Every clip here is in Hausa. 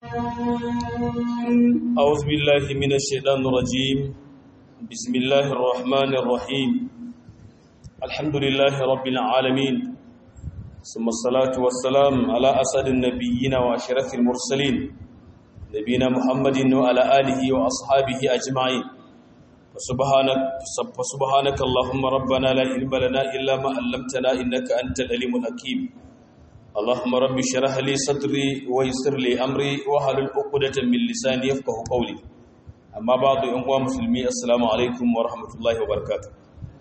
أعوذ بالله من الشيطان الرجيم بسم الله الرحمن الرحيم الحمد لله رب العالمين ثم الصلاة والسلام على أسد النبيين وأشرف المرسلين نبينا محمد وعلى آله وأصحابه أجمعين فسبحانك فسبحانك اللهم ربنا لا علم لنا إلا ما علمتنا إنك أنت العليم الحكيم اللهم رب اشرح لي صدري ويسر لي امري واحلل عقدة من لساني يفقهوا قولي اما بعد ايها المسلمين السلام عليكم ورحمه الله وبركاته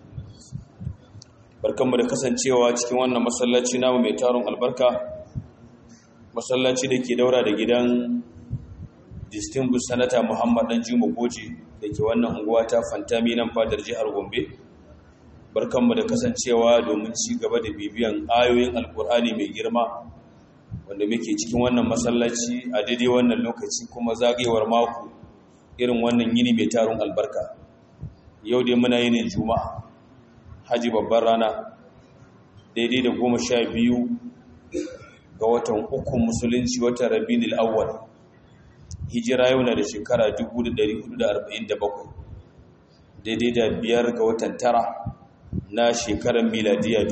barkanmu da kasancewa cikin wannan masallaci namu mai taron albarka masallaci da ke daura da gidan distinguished senator Muhammad Dan Juma Goje da ke wannan unguwa ta Fantami nan fadar jihar Gombe barkanmu da kasancewa domin ci gaba da bibiyan ayoyin alkur'ani mai girma wanda muke cikin wannan masallaci a daidai wannan lokaci kuma zagayewar mako irin wannan yini mai tarun albarka yau dai muna yinin juma'a haji babbar rana daidai da goma sha biyu ga watan uku musulunci watan rabinil awwal hijira yau na da shekara 1447 daidai da biyar ga watan tara na shekarar miladiya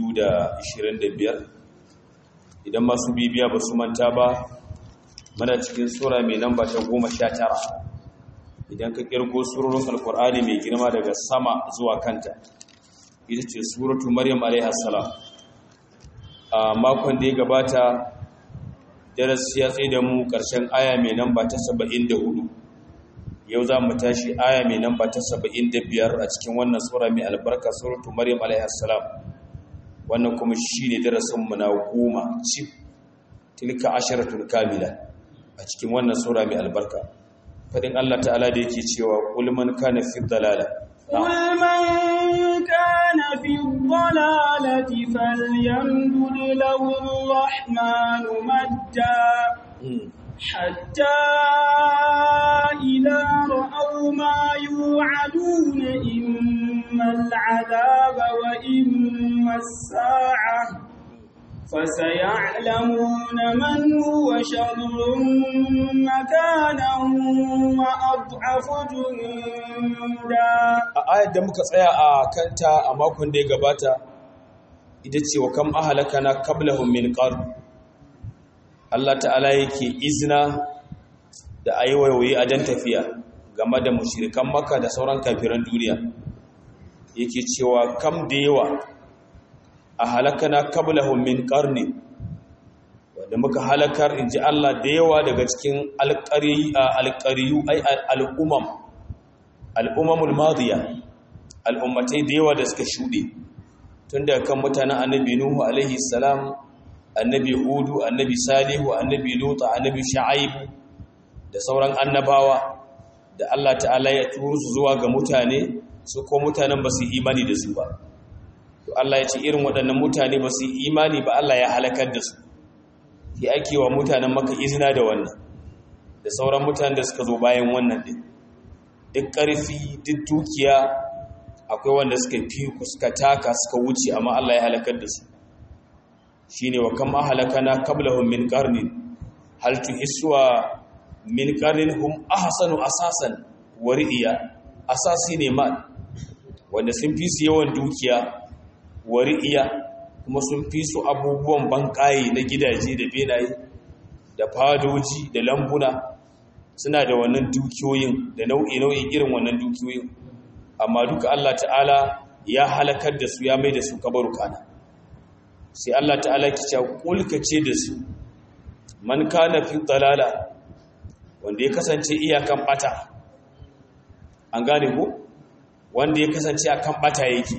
2025 idan masu bibiya ba su manta ba mana cikin sura mai namba ta goma sha tara idan ka kirgo surorin alkur'ani mai girma daga sama zuwa kanta ita ce suratu maryam alaihassalam a makon da ya gabata darasi ya tsaye da mu ƙarshen aya mai namba ta 74 yau za mu tashi aya mai namba ta saba'in da biyar a cikin wannan tsura mai albarka suratu maryam alaihassalam wannan kuma shi ne darasinmu na goma cif tilka asharatul kamila a cikin wannan tsura mai albarka fadin allah ta'ala da yake cewa ulman kana fi dalala ulman kana fi dalalati falyamdud lahu arrahmanu madda حتى إذا رأوا ما يوعدون إما العذاب وإما الساعة فسيعلمون من هو شر مكانا وأضعف جندا آية da muka tsaya a kanta a makon da ya gabata ita ce wa kam ahalakana qablahum min qarn Allah ta'ala yake izina da a yi waiwaye a dan tafiya game da mushirikan maka da sauran kafiran duniya yake cewa kam da yawa a halakana kablahum min qarni wanda muka halakar inji Allah da yawa daga cikin alqariyu ay al'umam al'umamul madiya al'ummatai da yawa da suka shude tun daga kan mutanen annabi nuhu alaihi salam annabi hudu annabi salihu annabi lutu annabi shu'aibu da sauran annabawa da Allah ta'ala ya turo su zuwa ga mutane su ko mutanen ba su imani da su ba to Allah ya ce irin waɗannan mutane ba su imani ba Allah ya halakar da su ki ake wa mutanen maka izina da wannan da sauran mutanen da suka zo bayan wannan din duk ƙarfi duk dukiya akwai wanda suka fi suka taka suka wuce amma Allah ya halakar da su shine wa kam ahlakana qablahum min qarnin hal tuhiswa min qarnin hum ahsanu asasan wa riya asasi ne ma wanda sun fi su yawan dukiya wa riya kuma sun fi su abubuwan bankaye na gidaje da benaye da fadoji da lambuna suna da wannan dukiyoyin da nau'i nau'in irin wannan dukiyoyin amma duka Allah ta'ala ya halakar da su ya mai da su kabarukana sai Allah ta'ala ki ce kulkace da su man kana fi dalala wanda ya kasance iyakan bata an gane ko wanda ya kasance akan bata yake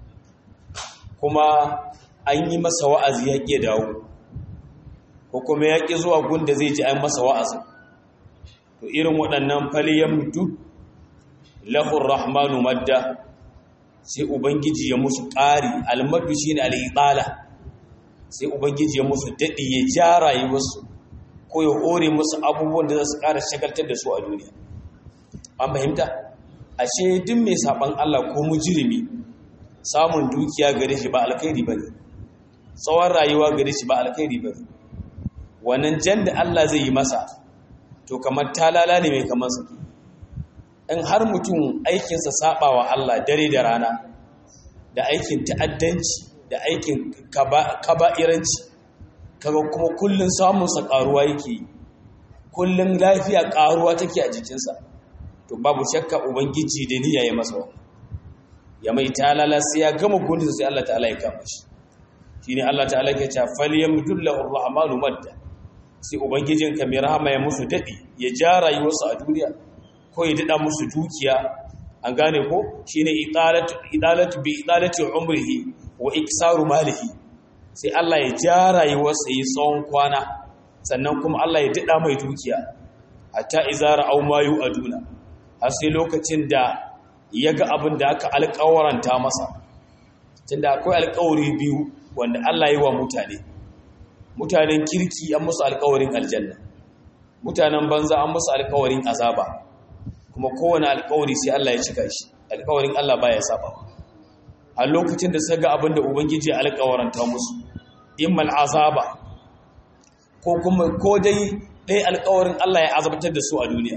kuma an yi masa wa'azi ya ƙi dawo ko kuma ya ƙi zuwa gunda zai ji an masa wa'azi to irin waɗannan faliyan mutu lahur rahmanu madda sai ubangiji ya musu ƙari almadu shi ne al'ibala sai ubangiji ya musu daɗi ya ja rayuwarsu ko ya hore musu abubuwan da za su ƙara shagaltar da su a duniya an fahimta ashe duk mai saɓan Allah ko mujirimi samun dukiya gare shi ba alkhairi ba ne tsawon rayuwa gare shi ba alkhairi ba ne wannan jan da Allah zai yi masa to kamar talala ne mai kamar saki in har mutum aikinsa saba wa Allah dare da rana da aikin ta'addanci da aikin kaba'iranci kaga kuma kullun samunsa karuwa yake kullun lafiya karuwa take a jikinsa to babu shakka ubangiji da niyya ya masa wannan ya mai talala sai ya gama gundinsa sai Allah ta'ala ya kama shi shine Allah ta'ala ke cewa falyamdullahu arrahmanu madda sai ubangijinka mai rahama ya musu dadi ya ja rayuwarsu a duniya ko ya dada musu dukiya an gane ko shine idalatu idalatu bi idalati umrihi wa iksaru malihi sai Allah ya ja rayuwarsa yi tsawon kwana sannan kuma Allah ya dada mai dukiya hatta izara au mayu aduna har sai lokacin da ya ga abin da aka alƙawaranta masa tunda akwai alƙawari biyu wanda Allah yi wa mutane mutanen kirki an musu alƙawarin aljanna mutanen banza an musu alƙawarin azaba kuma kowane alƙawari sai Allah ya cika shi alƙawarin Allah baya saba a lokacin da suka ga abin da ubangiji ya alƙawaranta musu immal azaba ko kuma ko dai dai alƙawarin Allah ya azabtar da su a duniya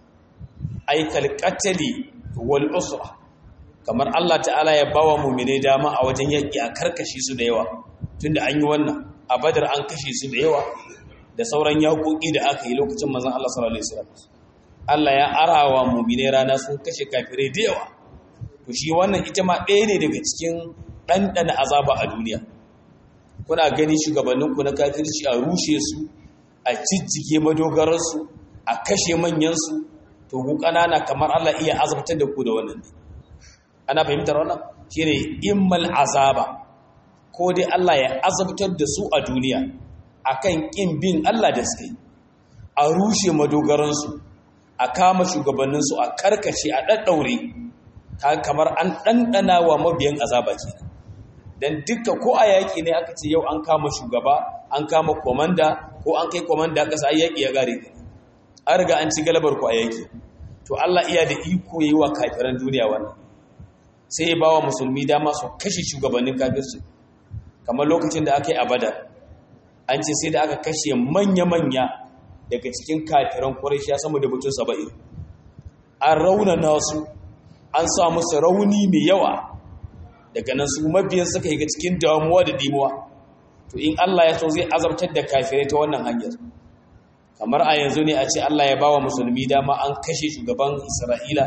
ay kalqatali wal usra kamar Allah ta'ala ya bawa mu'mine dama a wajen yaki a karkashe su da yawa tunda an yi wannan a badar an kashe su da yawa da sauran yaƙoƙi da aka yi lokacin manzon Allah sallallahu alaihi wasallam Allah ya arawa mu'mine rana sun kashe kafirai da yawa to shi wannan ita ma ɗaya ne daga cikin ɗanɗana azaba a duniya kuna gani shugabanninku na kafirci a rushe su a ciccike madogararsu a kashe manyansu to ku ƙanana kamar Allah iya azabtar da ku da wannan ne ana fahimtar wannan shine immal azaba ko dai Allah ya azabtar da su a duniya akan kin bin Allah da suke a rushe madogaransu a kama shugabanninsu a karkace a daddaure kamar an ɗanɗana wa mabiyan azaba kenan dan dukkan ko a yaƙi ne aka ce yau an kama shugaba an kama komanda ko an kai komanda ƙasa yaƙi ya gare an riga an ci galabar ku a yaƙi to Allah iya da iko yi wa kafiran duniya wannan sai ya bawa musulmi dama su kashe shugabannin kafirci kamar lokacin da aka yi a badar an ce sai da aka kashe manya-manya daga cikin kafiran ƙwarishiya sama da mutum saba'in an raunana su an sa musu rauni mai yawa daga nan su mabiyan suka yi ga cikin damuwa da dimuwa to in Allah ya so zai azabtar da kafirai ta wannan hanyar kamar a yanzu ne a ce Allah ya bawa musulmi dama an kashe shugaban Isra'ila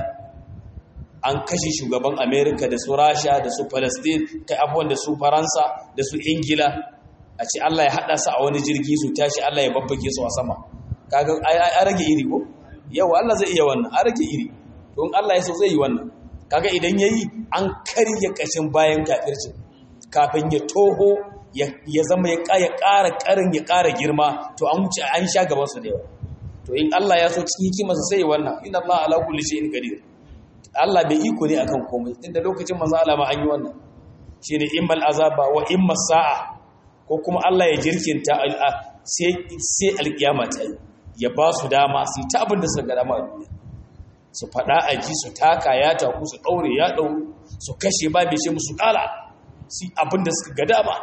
an kashe shugaban Amerika da su Rasha da su Palestine kai abubuwan da su Faransa da su Ingila a ce Allah ya haɗa su a wani jirgi su tashi Allah ya babbake su a sama kaga a rage iri ko yau Allah zai iya wannan a rage iri don Allah ya so zai yi wannan kaga idan yayi an karya kashin bayan kafirci kafin ya toho ya zama ya ƙara ƙarin ya ƙara girma to an wuce an sha gaban su da yawa to in Allah ya so cikin hikimarsa sai wannan inna Allah ala kulli shay'in qadir Allah bai iko ne akan komai inda lokacin manzo Allah ma an yi wannan shine immal azaba wa imma sa'a ko kuma Allah ya jirkinta sai sai alkiyama ta yi ya ba su dama su ta abin da suka ga dama a duniya su faɗa a ji su taka ya taku su ɗaure ya ɗauru su kashe ba bai ce musu ƙala su abin da suka ga dama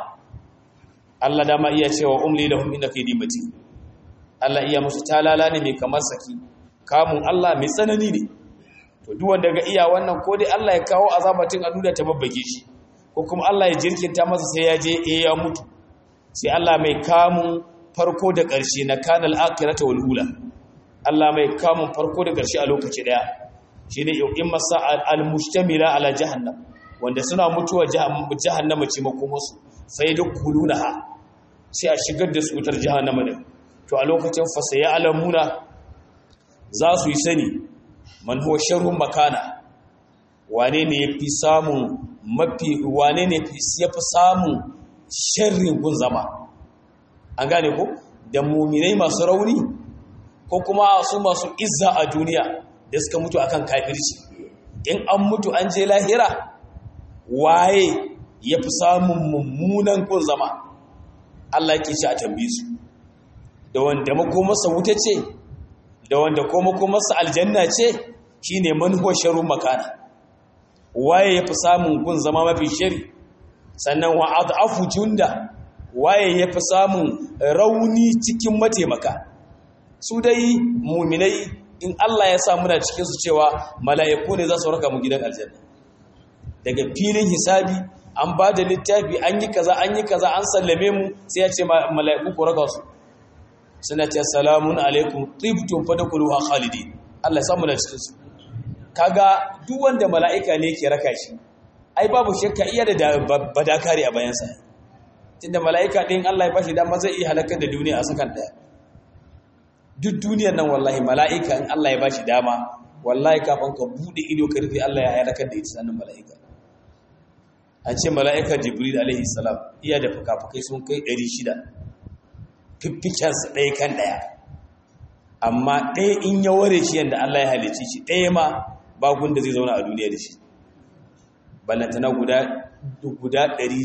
Allah dama iya cewa umli lahum inna kaydi matin Allah iya musu talala ne mai kamar saki kamun Allah mai tsanani ne to duk wanda ga iya wannan ko dai Allah ya kawo azabatin a duniya ta babbage shi ko kuma Allah ya jirkinta masa sai ya je eh ya mutu sai Allah mai kamun farko da ƙarshe na kanal akhirata wal ula Allah mai kamun farko da ƙarshe a lokaci daya shine in masa al mustamila ala jahannam wanda suna mutuwa jahannama ce makomarsu sai da kulunaha sai a shigar da su wutar jahannama din to a lokacin fasaya alamuna za su yi sani man huwa sharrun makana wane ne yafi samun mafi wane ne yafi samun sharrin gun zama an gane ko da muminai masu rauni ko kuma su masu izza a duniya da suka mutu akan kafirci in an mutu an je lahira waye yafi samun mummunan gun zama Allah yake shi a tambaye su da wanda makomarsa wuta ce da wanda ko makomarsa aljanna ce shine manhuwa sharrun makana waye yafi samun gun zama mafi shari sannan wa adafu junda waye yafi samun rauni cikin mataimaka su dai muminai in Allah ya sa muna cikin su cewa mala'iku ne za su raka mu gidan aljanna daga filin hisabi an ba da littafi an yi kaza an yi kaza an sallame mu sai ya ce mala'iku ku raka su suna ce salamun alaikum tibtum fadkhuluha khalidin Allah ya sa muna cikin su kaga duk wanda mala'ika ne ke raka shi ai babu shakka iya da badakari a bayansa tunda mala'ika din Allah ya bashi dama zai iya halakar da duniya a sakan daya duk duniyar nan wallahi mala'ika in Allah ya bashi dama wallahi kafin ka bude ido ka rufe Allah ya halakar da ita sanin mala'ika an ce mala'ika jibril alaihi salam iya da fukafukai sun kai 600 fiffikensa ɗaya kan ɗaya amma ɗaya in ya ware shi yadda Allah ya halice shi ɗaya ma bagun da zai zauna a duniya da shi ballantana guda guda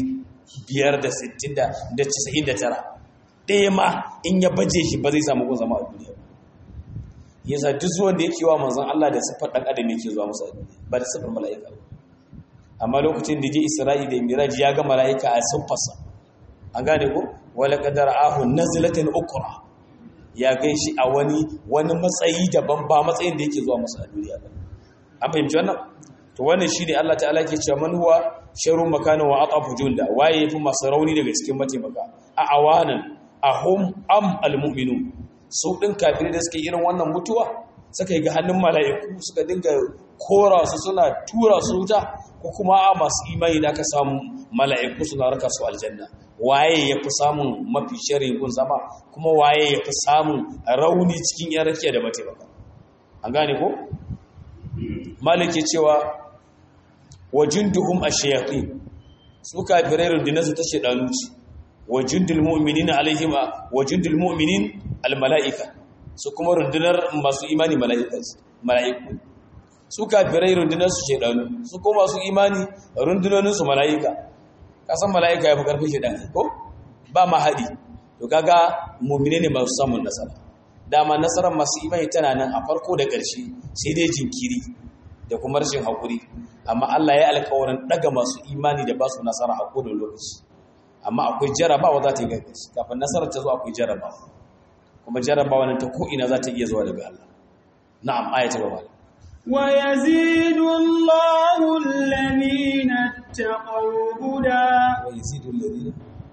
599 ɗaya ma in ya baje shi ba zai samu kun zama a duniya yasa duk zuwan da yake wa manzon Allah da siffar ɗan adam yake zuwa masa ba da siffar mala'ika ba amma lokacin da je Isra'i da Miraj ya ga mala'ika a siffarsa an gane ko wala qadara ahu nazlatan ukra ya gan shi a wani wani matsayi daban ba matsayin da yake zuwa masa a duniya ba an fahimci wannan to wannan shine Allah ta'ala ke cewa man huwa sharru makanin wa atafu junda waye yafi masu rauni daga cikin mataimaka a awanan ahum am almu'minun su din kafirai da suke irin wannan mutuwa suka yi ga hannun mala'iku suka dinga kora su suna tura su wuta ko kuma a masu imani da aka samu mala'iku suna raka su aljanna waye ya fi samun mafi shirin gun zama kuma waye ya fi samun rauni cikin yan rakiya da mataimaka an gane ko maliki cewa wa junduhum ash-shayatin su kafirai rundunarsu ta shedanu ce wa jundul mu'minina alaihim wa jundul mu'minin al-mala'ika su kuma rundunar masu imani mala'iku su kafirai rundunarsu shedanu su kuma masu imani rundunoninsu mala'ika kasan mala'ika ya fi karfin shedan ko ba ma haɗi to kaga mu'mine ne masu samun nasara dama nasarar masu imani tana nan a farko da ƙarshe sai dai jinkiri da kuma rashin haƙuri amma Allah ya alƙawarin ɗaga masu imani da ba su nasara a kodin lokaci amma akwai jarabawa za ta yi gaggaci kafin nasarar ta zo akwai jarabawa kuma jarabawa nan ta ko'ina za ta iya zuwa daga Allah na'am aya ta gaba ويزيد الله الذين اتقوا هدى ويزيد الذين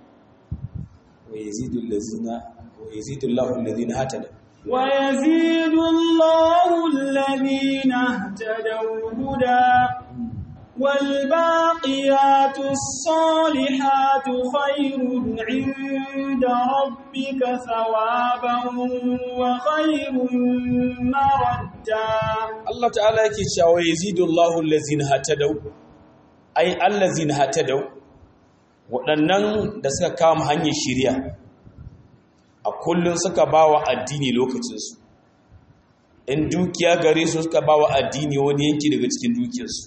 ويزيد الذين ويزيد الله الذين هتدوا ويزيد الله الذين اهتدوا هدى والباقيات الصالحات خير عند ربك ثوابا وخير مردا Allah ta'ala yake cewa yazidullahu allazina hatadaw ai allazina hatadaw waɗannan da suka kama hanyar shiriya a kullun suka bawa addini lokacinsu in dukiya gare su suka bawa addini wani yanki daga cikin dukiyarsu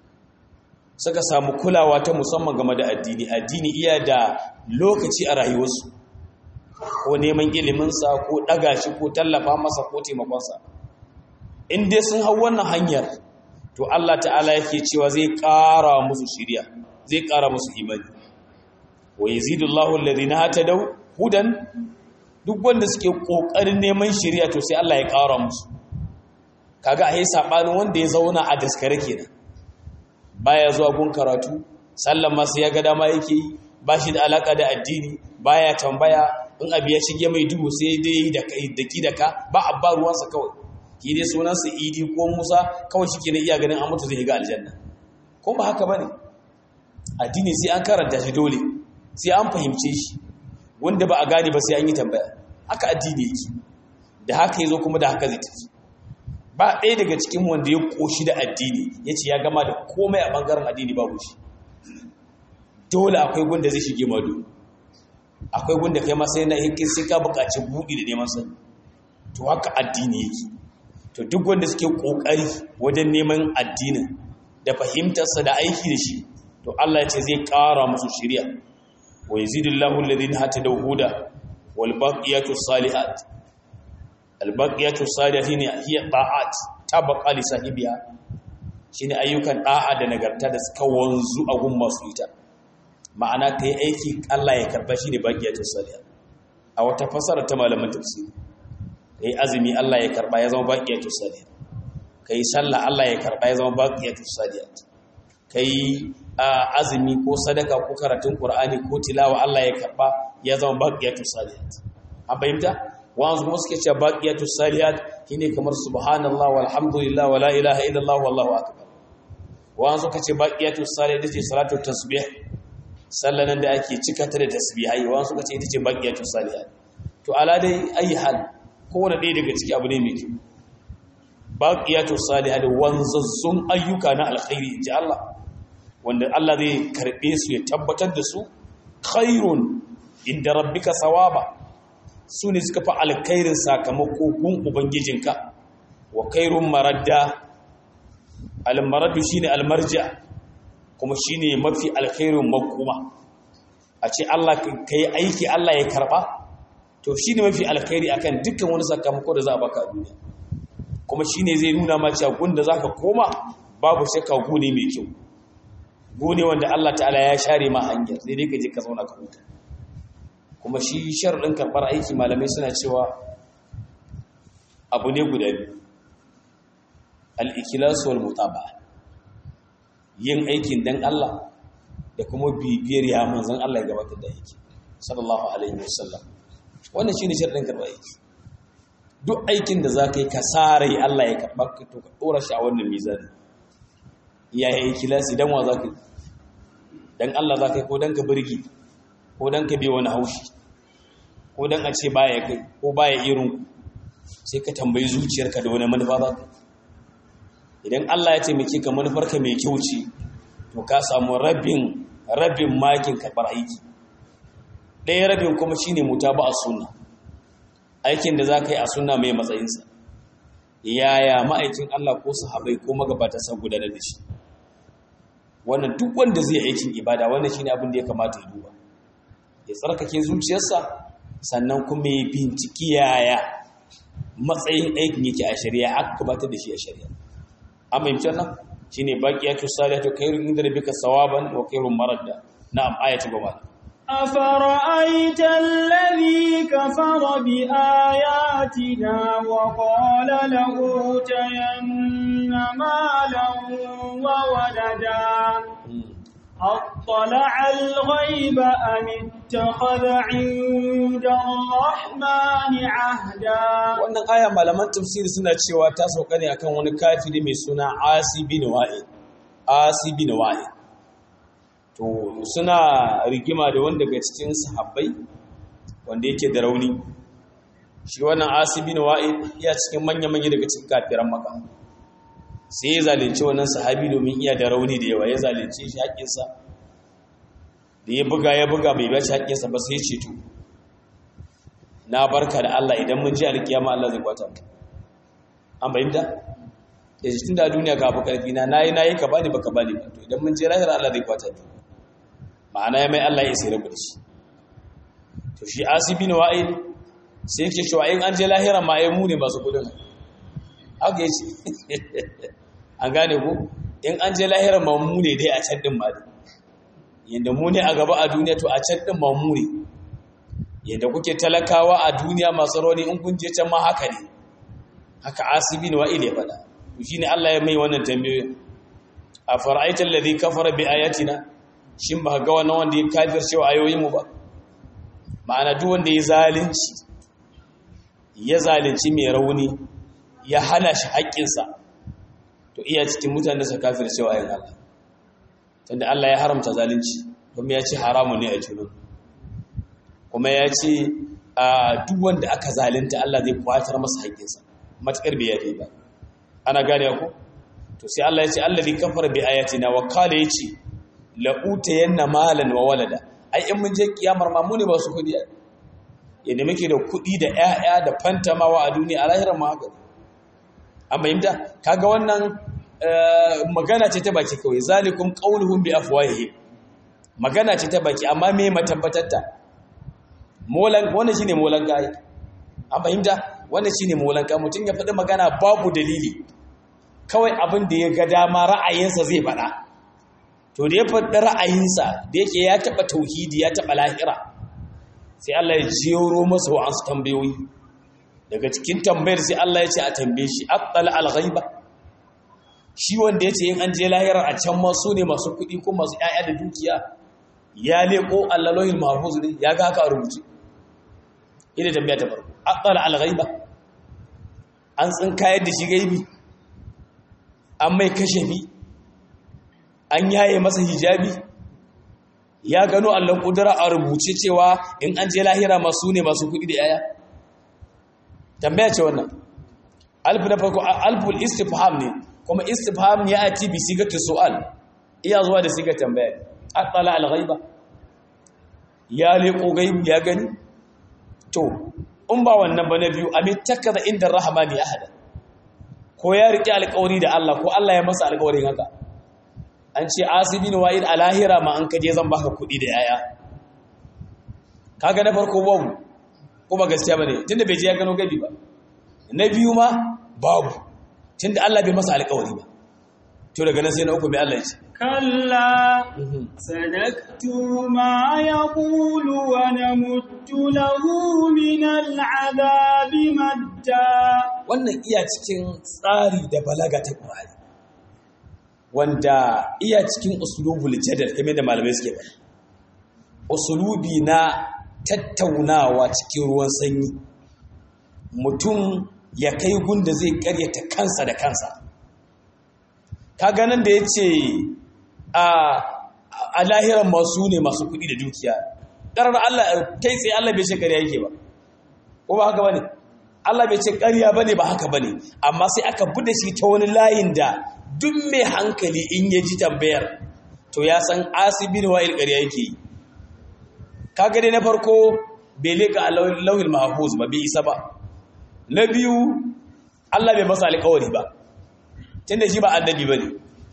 suka samu kulawa ta musamman game da addini addini iya da lokaci a rayuwarsu ko neman iliminsa ko ɗaga shi ko tallafa masa ko taimakonsa in dai sun hau wannan hanyar to Allah ta'ala yake cewa zai ƙara musu shiriya zai ƙara musu imani wa yazidullahu alladhina hatadaw hudan duk wanda suke kokarin neman shiriya to sai Allah ya ƙara musu kaga a yi sabanin wanda ya zauna a daskare kenan baya zuwa gun karatu sallan masu ya ga dama yake yi ba shi da alaka da addini baya tambaya in abu ya shige mai duhu sai dai da ki da ka ba a ba ruwansa kawai ki dai sunansa idi ko musa kawai shi ke na iya ganin an mutu zai ga aljanna ko ba haka ba ne addini sai an karanta shi dole sai an fahimce shi wanda ba a gane ba sai an yi tambaya haka addini yake da haka ya zo kuma da haka zai tafi ba ɗaya daga cikin wanda ya ƙoshi da addini ya ce ya gama da komai a ɓangaren addini babu shi dole akwai gunda zai shige madu akwai gunda kai masai na hikin sai ka buƙaci buɗi da neman sani to haka addini yake to duk wanda suke ƙoƙari wajen neman addinin da fahimtarsa da aiki da shi to Allah ya ce zai ƙara musu shirya wa yazidullahu alladhina hatadaw huda wal baqiyatu salihat albaqiyatu salihin hiya ta'at tabqa li sahibiha shine ayyukan da'a da nagarta da suka wanzu a gun masu ita ma'ana kai aiki Allah ya karba shine baqiyatu salihat a wata fasara ta malaman tafsiri kai azumi Allah ya karba ya zama baqiyatus salihat kai sallah Allah ya karba ya zama baqiyatus salihat kai azumi ko sadaka ko karatun qur'ani ko tilawa Allah ya karba ya zama baqiyatus salihat an fahimta wanzu kuma suke cewa baqiyatus salihat shine kamar subhanallah walhamdulillah wala ilaha illallah wallahu akbar wanzu kace baqiyatus salihat ce salatu tasbih sallanan da ake cika ta da tasbihai wanzu kace ita ce baqiyatus salihat to ala dai ayi hal kowane ɗaya daga ciki abu ne mai kyau baqiyatu salihat wanzazzun ayyuka na alkhairi inji Allah wanda Allah zai karbe su ya tabbatar da su khairun inda rabbika sawaba su ne suka fi alkhairin sakamako gun ubangijinka wa khairun maradda almaradu shine almarja kuma shine mafi alkhairin makoma a ce Allah kai aiki Allah ya karba to shi ne mafi alkhairi akan dukkan wani sakamako da za a baka a duniya kuma shi ne zai nuna mace gunda za ka koma babu shakka gune mai kyau gune wanda Allah ta'ala ya share ma hanyar sai dai ka je ka zauna ka huta kuma shi sharuɗin karɓar aiki malamai suna cewa abu ne guda biyu al-ikhlas wal mutaba yin aikin dan Allah da kuma bibiyar ya manzon Allah ya gabatar da aiki sallallahu alaihi wasallam wannan shi ne sharɗin karɓar aiki duk aikin da za ka yi ka sarai Allah ya karɓar ka to ka ɗora shi a wannan mizani ya yi kilasi don wa za ka yi don Allah za ka yi ko don ka birgi ko don ka biya wani haushi ko don a ce baya kai ko baya irin ku sai ka tambayi zuciyarka da wani manufa za ka idan Allah ya taimake ka manufarka mai kyau ce to ka samu rabin rabin makin karɓar aiki ɗaya rabin kuma shi ne muta ba a suna aikin da za ka yi a suna mai matsayinsa yaya ma'aikin Allah ko sahabai ko magabata sa gudanar da shi wannan duk wanda zai aikin ibada wannan shi ne abin da ya kamata ya duba ya tsarkake zuciyarsa sannan kuma ya binciki yaya matsayin aikin yake a shari'a aka gabatar da shi a shari'a an fahimci nan shi ne baƙiyatu salihatu khairun inda rabbika sawaban wa khairun maradda na'am ayatu gaba أفرأيت الذي كفر بآياتنا وقال لأوتين مالا وولدا أطلع الغيب أم اتخذ عند الرحمن عهدا wannan aya malaman tafsiri suna cewa ta sauka ne akan wani kafiri mai suna Asi bin Wa'il Asi bin Wa'il to suna rigima da wanda daga cikin sahabbai wanda yake da rauni shi wannan asibi na wa'id iya cikin manya-manya daga cikin kafiran maka sai ya zalunci wannan sahabi domin iya da rauni da yawa ya zalunce shi haƙƙinsa da ya buga ya buga bai bashi haƙƙinsa ba sai ceto na barka da Allah idan mun ji alkiyama Allah zai kwata an bayyana da jikin da duniya ka fi karfi na nayi nayi ka bani baka bani ba to idan mun je lahira Allah zai kwata ni ma'ana ya mai Allah ya sai rabu da shi to shi asibi na wa'il sai yake cewa in an je lahira ma ai mu ne masu kudin haka yace an gane ko in an je lahira ma mu ne dai a can din ma yanda mu ne a gaba a duniya to a can din ma mu ne yanda kuke talakawa a duniya masu rauni in kun je can ma haka ne haka asibi na wa'il ya faɗa to shine Allah ya mai wannan tambayoyi a fara'aita alladhi kafara bi ayatina shin ba ga wannan wanda ya kafir cewa ayoyin mu ba ma'ana duk wanda ya zalunci ya zalunci mai rauni ya hana shi haƙƙinsa to iya cikin mutane sa kafir cewa ayoyin Allah tunda Allah ya haramta zalunci kuma ya ce haramun ne a junan kuma ya ce a duk wanda aka zalunta Allah zai kwatar masa haƙƙinsa matakar bai yafe ba ana gane ku to sai Allah ya ce allazi kafara bi ayatina wa qala yace la utayanna malan wa walada ai in mun je kiyamar ma mu ne ba su kudi yadda muke da kudi da ƴaƴa da fantamawa a duniya a lahirar ma haka amma yimda kaga wannan magana ce ta baki kawai zalikum qauluhum bi afwahihim magana ce ta baki amma me matabbatatta molan wannan shine molan kai an fahimta wannan shine molan kai mutun ya faɗi magana babu dalili kawai abin da ya ga dama ra'ayinsa zai faɗa to da ya faɗi ra'ayinsa da yake ya taɓa tauhidi ya taɓa lahira sai Allah ya jero masa wa'ansu tambayoyi daga cikin tambayar sai Allah ya ce a tambaye shi attala al-ghaiba shi wanda ya ce yin an je lahirar a can ma su ne masu kuɗi ko masu ƴaƴa da dukiya ya leko allalohin mahfuz ne ya ga haka a rubuce ina tambaya ta farko attala al-ghaiba an tsinkayar da shi gaibi an mai kashafi an yaye masa hijabi ya gano allon kudura a rubuce cewa in an je lahira masu ne masu kudi da yaya tambaya ce wannan alfu na farko alful istifham ne kuma istifham ya ati bi sigatu su'al iya zuwa da sigar tambaya atala al-ghaiba ya leko gaibi ya gani to in ba wannan ba na biyu amin takaza inda rahmani ahada ko ya riƙe alƙawari da Allah ko Allah ya masa alƙawarin haka an ce asibin wa'id a lahira ma an kaje zan baka kuɗi da yaya kaga na farko babu ko ba gaskiya bane tunda bai je ya gano gabi ba na biyu ma babu tunda Allah bai masa alƙawari ba to daga nan sai na uku mai Allah ya ce كلا سنكتب ما يقول ونمد له من العذاب مدا wannan iya cikin tsari da balaga ta Qur'ani wanda iya cikin usulubul jadal kamar da malamai suke ba usulubi na tattaunawa cikin ruwan sanyi mutum ya kai gunda zai karyata kansa da kansa kaga nan da yace a a lahiran masu ne masu kuɗi da dukiya ƙarar Allah kai tsaye Allah bai ce ƙarya yake ba ko ba haka bane Allah bai ce ƙarya bane ba haka bane amma sai aka bude shi ta wani layin da duk mai hankali in ya ji tambayar to ya san asibin wa'il ƙarya yake yi kaga dai na farko bai leka lauhil mahfuz ba bai isa ba na biyu Allah bai masa alƙawari ba tunda shi ba annabi bane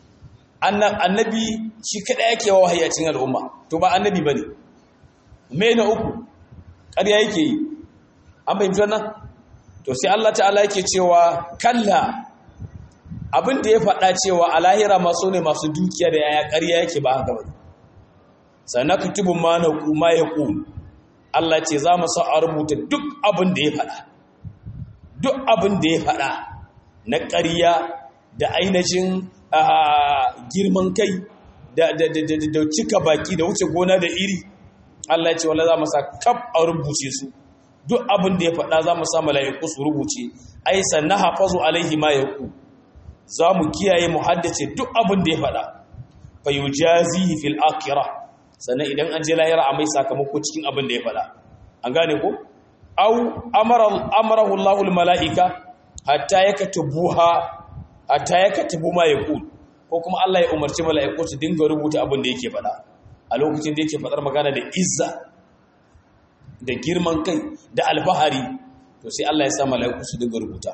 annabi shi kada yake wa wahayi a cikin al'umma to ba annabi bane me na uku ƙarya yake yi an fahimci wannan to sai Allah ta'ala yake cewa kalla abin da ya faɗa cewa a lahira masu ne masu dukiya da yaya ƙarya yake ba haka bane sannan kutubu ma na kuma ya ku Allah ce za mu sa a rubuta duk abin da ya faɗa duk abin da ya faɗa na ƙarya da ainihin girman kai da cika baki da wuce gona da iri Allah ce wala za mu sa kaf a rubuce su duk abin da ya faɗa za mu sa mala'iku su rubuce ai sannan hafazu alaihi ma yaku za mu kiyaye mu haddace duk abin da ya faɗa fa yujazihi fil akhirah sannan idan an je lahira a mai sakamako cikin abin da ya faɗa an gane ko au amara amarahu Allahu al mala'ika hatta yaktubuha hatta yaktubu ma yaqul ko kuma Allah ya umarci mala'iku su dinga rubuta abin da yake faɗa a lokacin da yake faɗar magana da izza da girman kai da alfahari to sai Allah ya sa mala'iku su dinga rubuta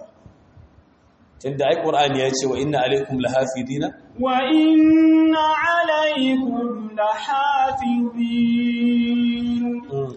tunda ai qur'ani ya ce wa inna alaikum lahafidina wa inna alaikum lahafidin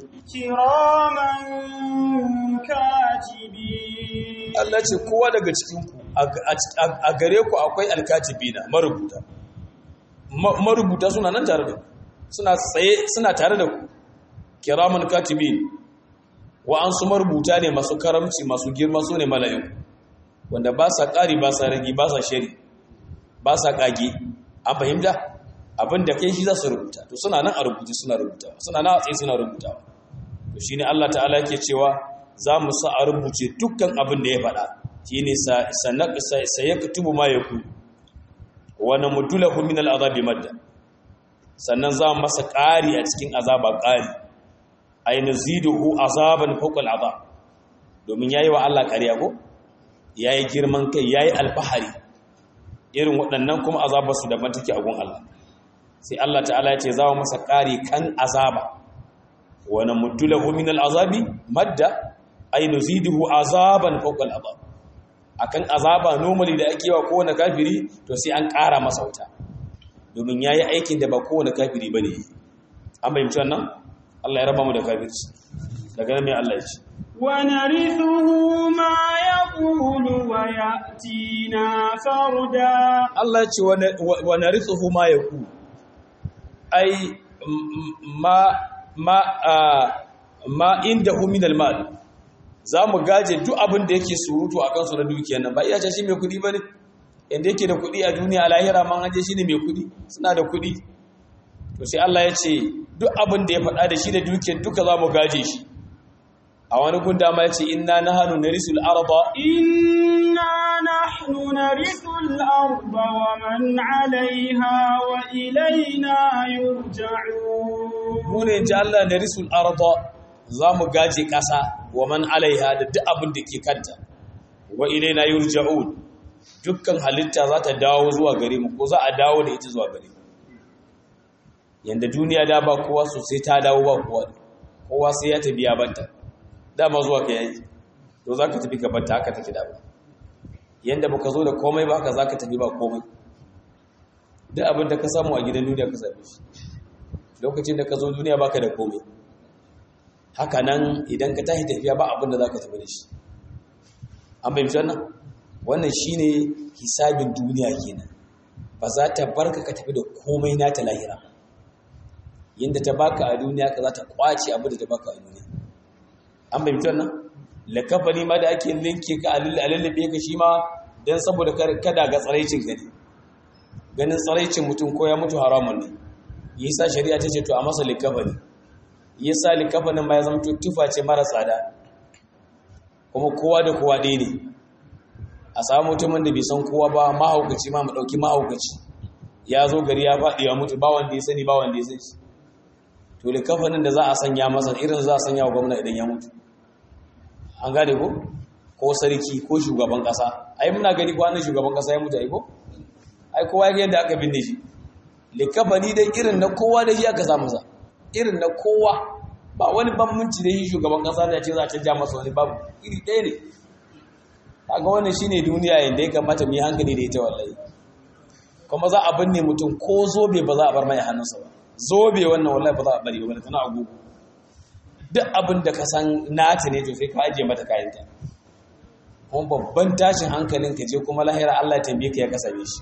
kiraman katibin Allah ce kowa daga cikin ku a gare ku akwai alkatibina marubuta marubuta suna nan tare da ku suna tsaye suna tare da ku kiraman katibin wa an su marubuta ne masu karamci masu girma su ne mala'iku wanda ba sa ƙari ba sa ragi ba sa shari ba sa ƙage an fahimta abin da kai shi za su rubuta to suna nan a rubuce suna rubuta suna nan a tsaye suna rubuta to shine Allah ta'ala ke cewa za mu sa a rubuce dukkan abin da ya faɗa shine sayaktubu ma yaku wa namdulahu min al'azabi madda sannan za mu masa ƙari a cikin azaba ƙari ay naziduhu azaban fawqa al'azab domin yayi wa Allah ƙarya ko yayi girman kai yayi alfahari irin waɗannan kuma azabar su daban take a gun Allah sai Allah ta'ala ya ce za mu masa ƙari kan azaba wa namdulahu min al'azabi madda ay naziduhu azaban fawqa al'azab akan azaba normally da ake wa kowane kafiri to sai an ƙara masa wuta domin yayi aikin da ba kowane kafiri bane an bayyana wannan Allah ya raba mu da kafirci daga nan mai Allah ya ce wa narithuhu ma yaqulu wa ya'tina farda Allah ya ce wa narithuhu ma yaqulu ai ma ma ma indahu min al-mal za mu gaje duk abin da yake surutu a kansu na dukiyar nan ba iya ce shi mai kuɗi ba ne inda yake da kuɗi a duniya a lahira man haje shi ne mai kuɗi suna da kuɗi to sai Allah ya ce duk abin da ya faɗa da shi da dukiyar duka za mu gaje shi a wani gun dama ya ce inna na hannu na risul arba inna nahnu narithu al-arda wa man 'alayha wa ilayna yurja'un mu ne ji Allah na risul arba za mu gaje ƙasa wa man alaiha da duk abin da ke kanta wa ilaina yurja'un dukkan halitta za ta dawo zuwa gare mu ko za a dawo da ita zuwa gare mu yanda duniya da ba kowa sosai ta dawo ba kowa kowa sai ya tafi ya banta dama zuwa ka yayi to za ka tafi ka banta haka take da ba yanda baka zo da komai ba haka za ka tafi ba komai duk abin da ka samu a gidan duniya ka same shi lokacin da ka zo duniya baka da komai haka nan idan ka tashi tafiya ba abin da za ka tafi da shi an fahimci wannan wannan shine hisabin duniya kenan ba za ta barka ka tafi da komai na ta lahira yadda ta baka a duniya ka za ta kwace abin da ta baka a duniya an fahimci wannan lakafani ma da ake linke ka a lallabe ka shi ma don saboda kada ga tsaraicin ka ne ganin tsaraicin mutum ko ya mutu haramun ne yasa shari'a ta ce to a masa likafani yasa likafanin ma ya zama tufa ce mara tsada kuma kowa da kowa ɗaya ne a samu mutumin da bai san kowa ba mahaukaci ma mu ɗauki mahaukaci ya zo gari ya faɗi ya mutu ba wanda ya sani ba wanda ya san shi to likafanin da za a sanya masa irin za a sanya wa gwamna idan ya mutu an gane ko ko sarki ko shugaban ƙasa ai muna gani kwanan shugaban ƙasa ya mutu ai ko ai kowa ya yadda aka binne shi likafani dai irin na kowa da shi aka samu sa irin na kowa ba wani bambanci da shi shugaban kasa da ce za a canja masa wani babu iri ɗaya ne kaga wannan shine duniya yanda ya kamata mu yi hankali da ita wallahi kuma za a binne mutum ko zobe ba za a bar mai hannunsa ba zobe wannan wallahi ba za a bari ba tana agogo duk abin da ka san nata ne to sai ka ajiye mata kayanta kuma babban tashin hankalin ka je kuma lahira Allah ya tambaye ka ya kasame shi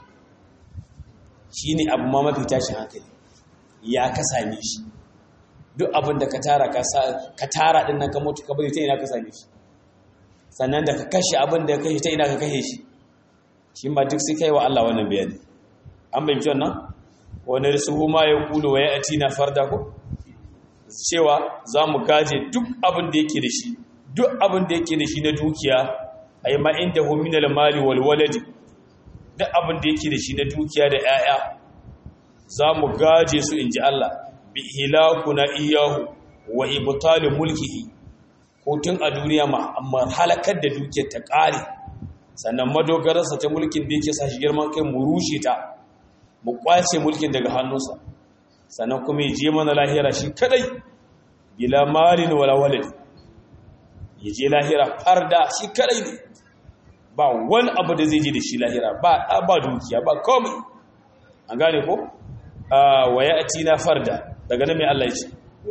shine abu ma mafi tashin hankali ya kasame shi duk abin da ka tara ka tara din nan ka mutu ka bari ta ina ka same shi sannan da ka kashe abin da ka kashe ta ina ka kashe shi shi ma duk sai kai wa Allah wannan bayani an bayyana wannan wani risuhu ma ya kulu wa ya atina farda ko cewa za mu gaje duk abin da yake da shi duk abin da yake da shi na dukiya ay ma inda hu min al mali wal waladi duk abin da yake da shi na dukiya da 'ya'ya za mu gaje su inji Allah bi hilakuna iyahu wa ibtalu mulkihi ko tun a duniya ma amma halakar da dukiyar ta kare sannan madogararsa ta mulkin da yake sa shi girman kai mu rushe ta mu kwace mulkin daga hannunsa sannan kuma ya je mana lahira shi kadai bila malin wala walad ya je lahira farda shi kadai ne ba wani abu da zai je da shi lahira ba ba dukiya ba komai an gane ko wa ya'tina farda daga nan mai Allah ya ce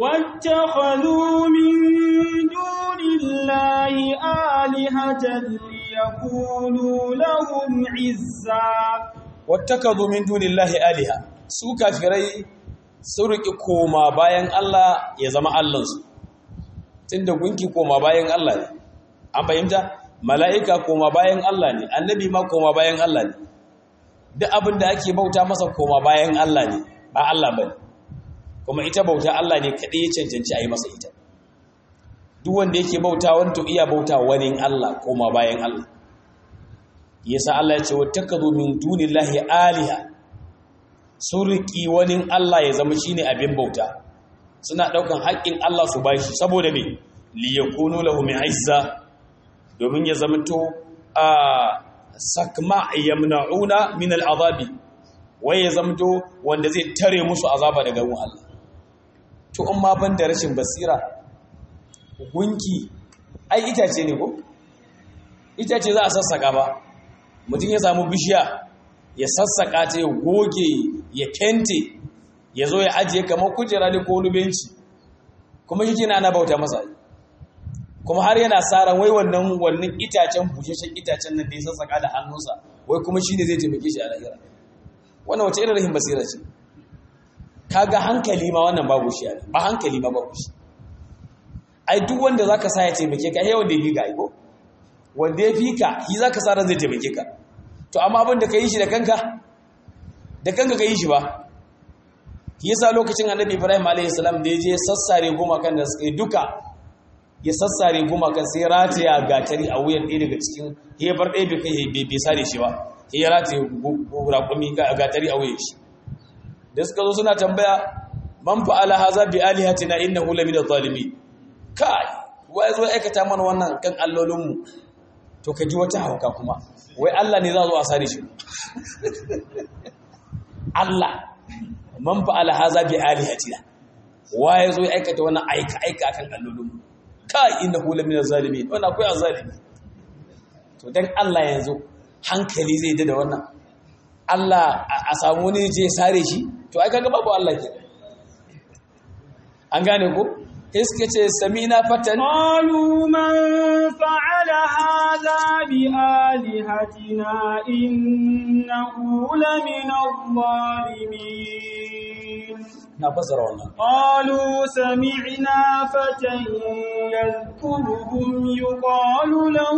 واتخذوا من دون الله آلهة ليكونوا لهم عزا واتخذوا من دون الله آلهة su kafirai sun riƙi koma bayan Allah ya zama Allahnsu tunda gunki koma bayan Allah ne an fahimta mala'ika koma bayan Allah ne annabi ma koma bayan Allah ne duk abin da ake bauta masa koma bayan Allah ne ba Allah ba ne kuma ita bauta Allah ne kaɗai ya cancanci a yi masa ita duk wanda yake bauta wani to iya bauta wani Allah koma bayan Allah yasa Allah ya ce wa takazu min dunillahi aliha sun riƙi wani Allah ya zama shine abin bauta suna ɗaukan haƙƙin Allah su bashi saboda me li yakunu lahu izza domin ya zama to a sakma yamna'una min al'azabi wai ya zama to wanda zai tare musu azaba daga gun Allah to in ma ban da rashin basira gunki ai itace ne ko itace za a sassaka ba mutum ya samu bishiya ya sassaka ta ya goge ya kente ya zo ya ajiye kamar kujera ne ko wani benci kuma shi kina ana bauta masa kuma har yana saran wai wannan wannan itacen busheshen itacen nan da ya sassaka da hannunsa wai kuma shi ne zai taimake shi a lahira wannan wace irin rahin basira ce kaga hankali ma wannan babu shi ba hankali ma babu shi ai duk wanda zaka sa ya taimake ka ai wanda ya fi ka ai ko wanda ya fi ka shi zaka sa ran zai taimake ka to amma abin da ka yi shi da kanka da kanka ka yi shi ba yasa lokacin annabi ibrahim alayhi salam da ya je sassare gumakan da suka yi duka ya sassare gumakan sai rataya gatari a wuyan ɗaya daga cikin hebar ɗaya bai kai bai sare shi ba ya rataya raƙumi gatari a wuyan shi da suka zo suna tambaya man fa'ala haza bi alihatina innahu lamina zalimin kai wai zo aikata mana wannan kan allolinmu to ka ji wata hauka kuma wai Allah ne za zo a sare shi Allah man fa'ala haza bi alihatina waye zo aikata wannan aika aika akan allolin ka innahu lamina zalimin wannan akwai azalimi to dan Allah yanzu hankali zai da wannan Allah a samu ne je sare shi to ai kaga babu Allah ke an gane ko iske ce samina fatan قالوا من فعل هذا بآلهتنا إنه لمن الظالمين na fasara wannan قالوا سمعنا فتى يذكرهم يقال له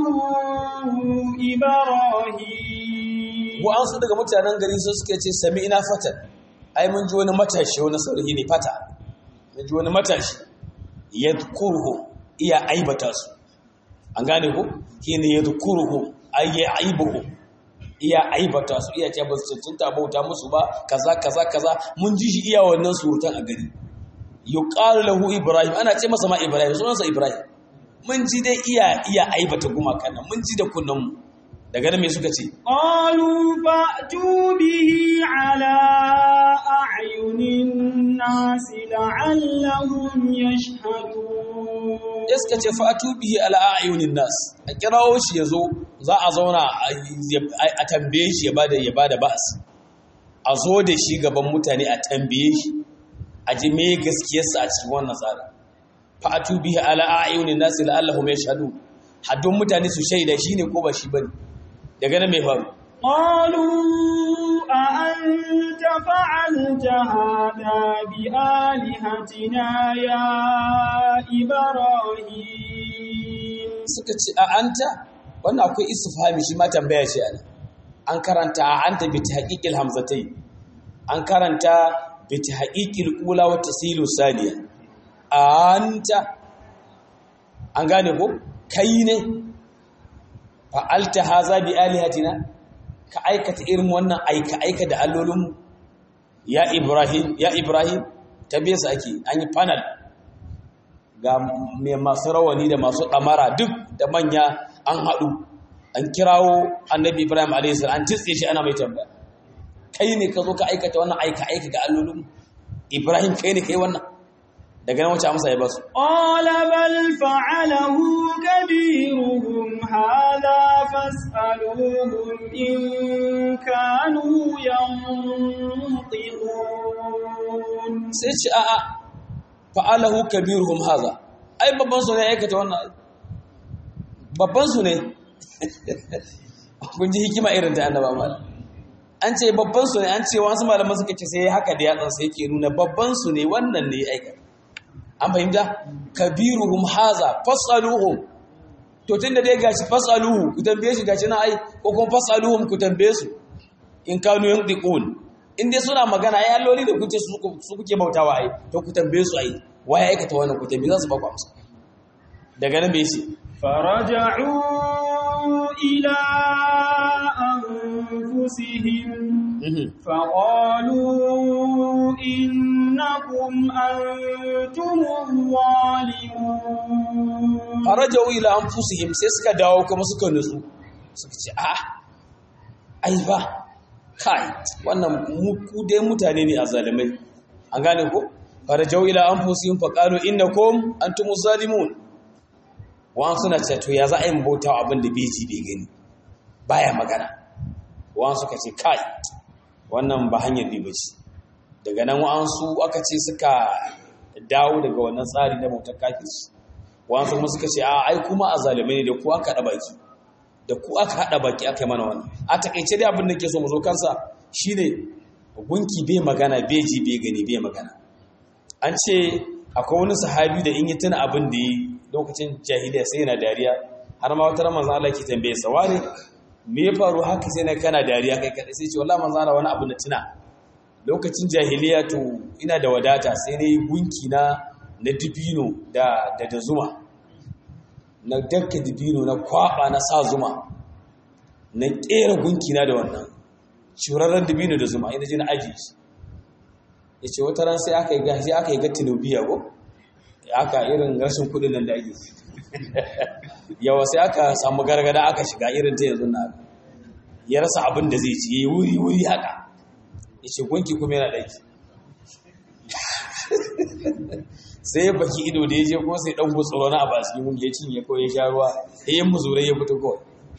إبراهيم wa'ansu daga mutanen gari su suke ce sami ina fatan ai mun ji wani matashi wani saurayi ne fata mun ji wani matashi yadhkuruhu iya aibata su an gane ko shine yadhkuruhu ay aibuhu iya aibata su iya ce ba su cancanta bauta musu ba kaza kaza kaza mun ji shi iya wannan surutan a gari yuqalu lahu ibrahim ana ce masa ma ibrahim sunansa ibrahim mun ji dai iya iya aibata gumakan nan mun ji da kunnan mu daga nan me suka ce قالوا فأتوا به على أعين الناس لعلهم يشهدون ya suka ce fatu bihi ala ayunin nas a kirawo shi yazo za a zauna a tambaye shi ya bada ya bada ba'as a zo da shi gaban mutane a tambaye shi a ji me gaskiyarsa a cikin wannan tsari fatu bihi ala ayunin nas la'allahum yashhadun haddun mutane su shaida shine ko ba shi bane daga nan mai faru قالوا أأنت فعلت هذا بآلهتنا يا إبراهيم suka ce a anta wannan akwai istifhami shi ma tambaya ce ana an karanta a anta bi tahqiqil hamzatai an karanta bi tahqiqil ula wa tasilu saniya a anta an gane ko kai ne fa'alta haza bi alihatina ka aikata irin wannan aika aika da allolinmu ya ibrahim ya ibrahim tabbiyarsa ake an yi panel ga mai masu rawani da masu ɗamara duk da manya an haɗu an kirawo annabi ibrahim a.s. an titse shi ana mai tambaya kai ne ka zo ka aikata wannan aika aika ga allolin ibrahim kai ne kai wannan daga nan wacce amsa ya basu قال بل فعله كبيرهم هذا فاسألوهم إن كانوا ينطقون sai ce a'a fa'alahu kabiruhum haza ai babban su ne ya aikata wannan babban su ne kun ji hikima irin ta annaba mal an ce babban su ne an ce wasu malaman suka ce sai haka da yatsan sai yake nuna babban su ne wannan ne ya aikata an fahimta kabiruhum haza fasaluhum to tunda dai gashi fasaluhu ku tambaye shi gashi na ai ko kuma fasaluhum ku tambaye su in kanu yantiqun in dai suna magana ai alloli da kuce su su kuke bautawa ai to ku tambaye su ai waye aikata wannan ku tambaye za su ba ku amsa daga nan me yace فرجعوا إلى أنفسهم فقالوا إنكم أنتم الظالمون farajau ila anfusihim sai suka dawo kuma suka nutsu suka ce a ai ba kai wannan mu ku dai mutane ne a zalimai an gane ko farajau ila anfusihim faqalu innakum antumuz zalimun wa'an suna ce to ya za a yi bauta abin da bai ji bai gani baya magana wa'an suka ce kai wannan ba hanyar ne bace daga nan wa'an su aka ce suka dawo daga wannan tsari na bautar kafirci wa'an su kuma suka ce a ai kuma a zalimai ne da ku aka haɗa baki da ku aka haɗa baki aka yi mana wannan a takaice dai abin da ke so mu zo kansa shine gunki bai magana bai ji bai gani bai magana an ce akwai wani sahabi da in yi tuna abin da lokacin jahiliya sai yana dariya har ma wata manzo Allah ke tambaye sa wani me ya faru haka sai na kana dariya kai kadai sai ce wallahi manzo Allah wani abu na tuna lokacin jahiliya to ina da wadata sai ne gunki na na dibino da da da zuma na dakka dibino na kwaba na sa zuma na kera gunki na da wannan shurarren dibino da zuma ina je na aji shi yace wata ran sai aka yi gashi aka yi ga tinubiya ko aka irin rashin kudin nan da ake yawa sai aka samu gargada aka shiga irin ta yanzu na ya rasa abin da zai ci yayi wuri wuri haka yace gunki kuma yana daki sai baki ido da yaje ko sai dan gutsuro na abas mun ya cinye ko ya sha ruwa eh muzurai ya fito ko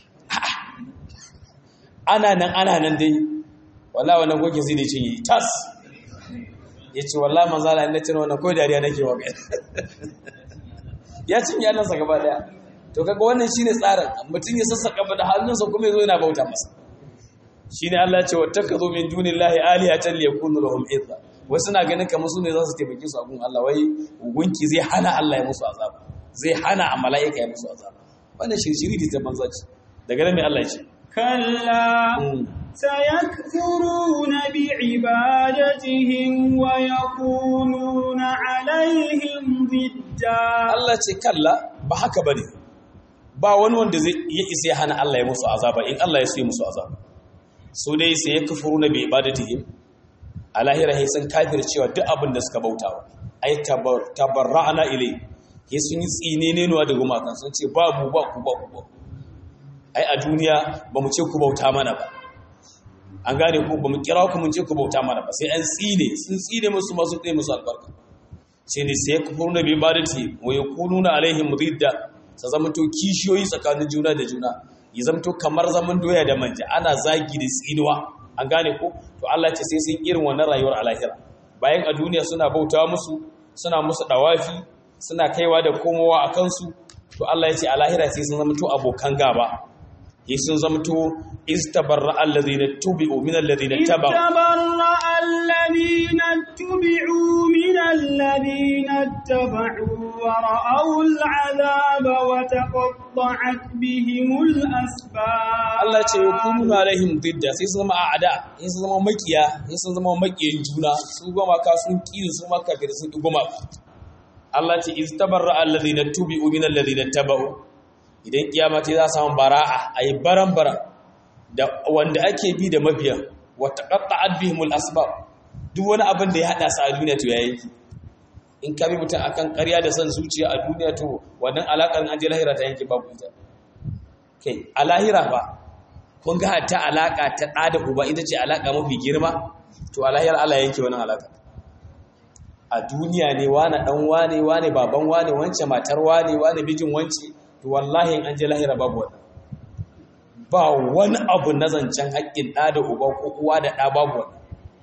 ana nan ana nan dai wallahi wannan gunki sai da cinye tas yace wallahi manzo Allah inda tana wannan ko dariya nake wa kai ya cinye annansa gaba daya to kaga wannan shine tsarin mutum ya sassaka da hannunsa kuma yazo yana bauta masa shine Allah ya ce wattakazu min dunillahi alihatan liyakunu lahum idha wasu na ganin kamar su ne za su taimake su a gun Allah wai gunki zai hana Allah ya musu azaba zai hana a mala'ika ya musu azaba wannan shirshiri ta banza ce daga nan mai Allah ya ce كلا سيكفرون بعبادتهم ويكونون عليهم ضدا Allah ce kalla ba haka bane ba wani wanda zai ya isa ya hana Allah ya musu azaba in Allah ya so ya musu azaba su dai sai ya kafuru na bi ibadatihim a lahira sai sun kafir cewa duk abin da suka bautawa ai tabarra'ana ilai sai sun yi tsine ne nuwa da gumakan sun ce ba mu ba ku ba ku ba ai a duniya ba mu ce ku bauta mana ba an gane ku ba mu kira ku mun ce ku bauta mana ba sai an tsine sun tsine musu masu tsaye musu albarka sai ne sai ku furna bi ibadati wa yakununa alaihim ridda sa zama to kishiyoyi tsakanin juna da juna ya zama to kamar zaman doya da manja ana zagi da tsinuwa an gane ko to Allah ce sai sun irin wannan rayuwar alahira bayan a duniya suna bauta musu suna musu dawafi suna kaiwa da komowa a kansu to Allah ya ce alahira sai sun zama to abokan gaba yi sun zamto istabarra alladhina tubi'u min alladhina tabu استبرأ الذين اتبعوا من الذين اتبعوا ورأوا العذاب وتقطعت بهم الأسباب Allah ce yakunu alaihim didda sai sun zama a'ada sai sun zama makiya sai sun zama makiyin juna su goma ka sun kiri su maka da sun goma Allah ce istabarra alladhina tubi'u min alladhina tabu idan kiyama ta za samu bara'a ayi baran-baran da wanda ake bi da mabiya wata qatta'at bihimul asbab duk wani abin da ya hada su a duniya to yayi in ka bi mutum akan ƙarya da son zuciya a duniya to wannan alakar an je lahira ta yanke babu ita kai a lahira ba kun ga ta alaka ta ɗa da uba ita ce alaka mafi girma to a lahira Allah yanke wannan alaka a duniya ne wane dan wane wane baban wane wance matar wane wane bijin wance to wallahi in an je lahira babu wannan ba wani abu na zancen haƙƙin ɗa da uba ko uwa da ɗa babu wannan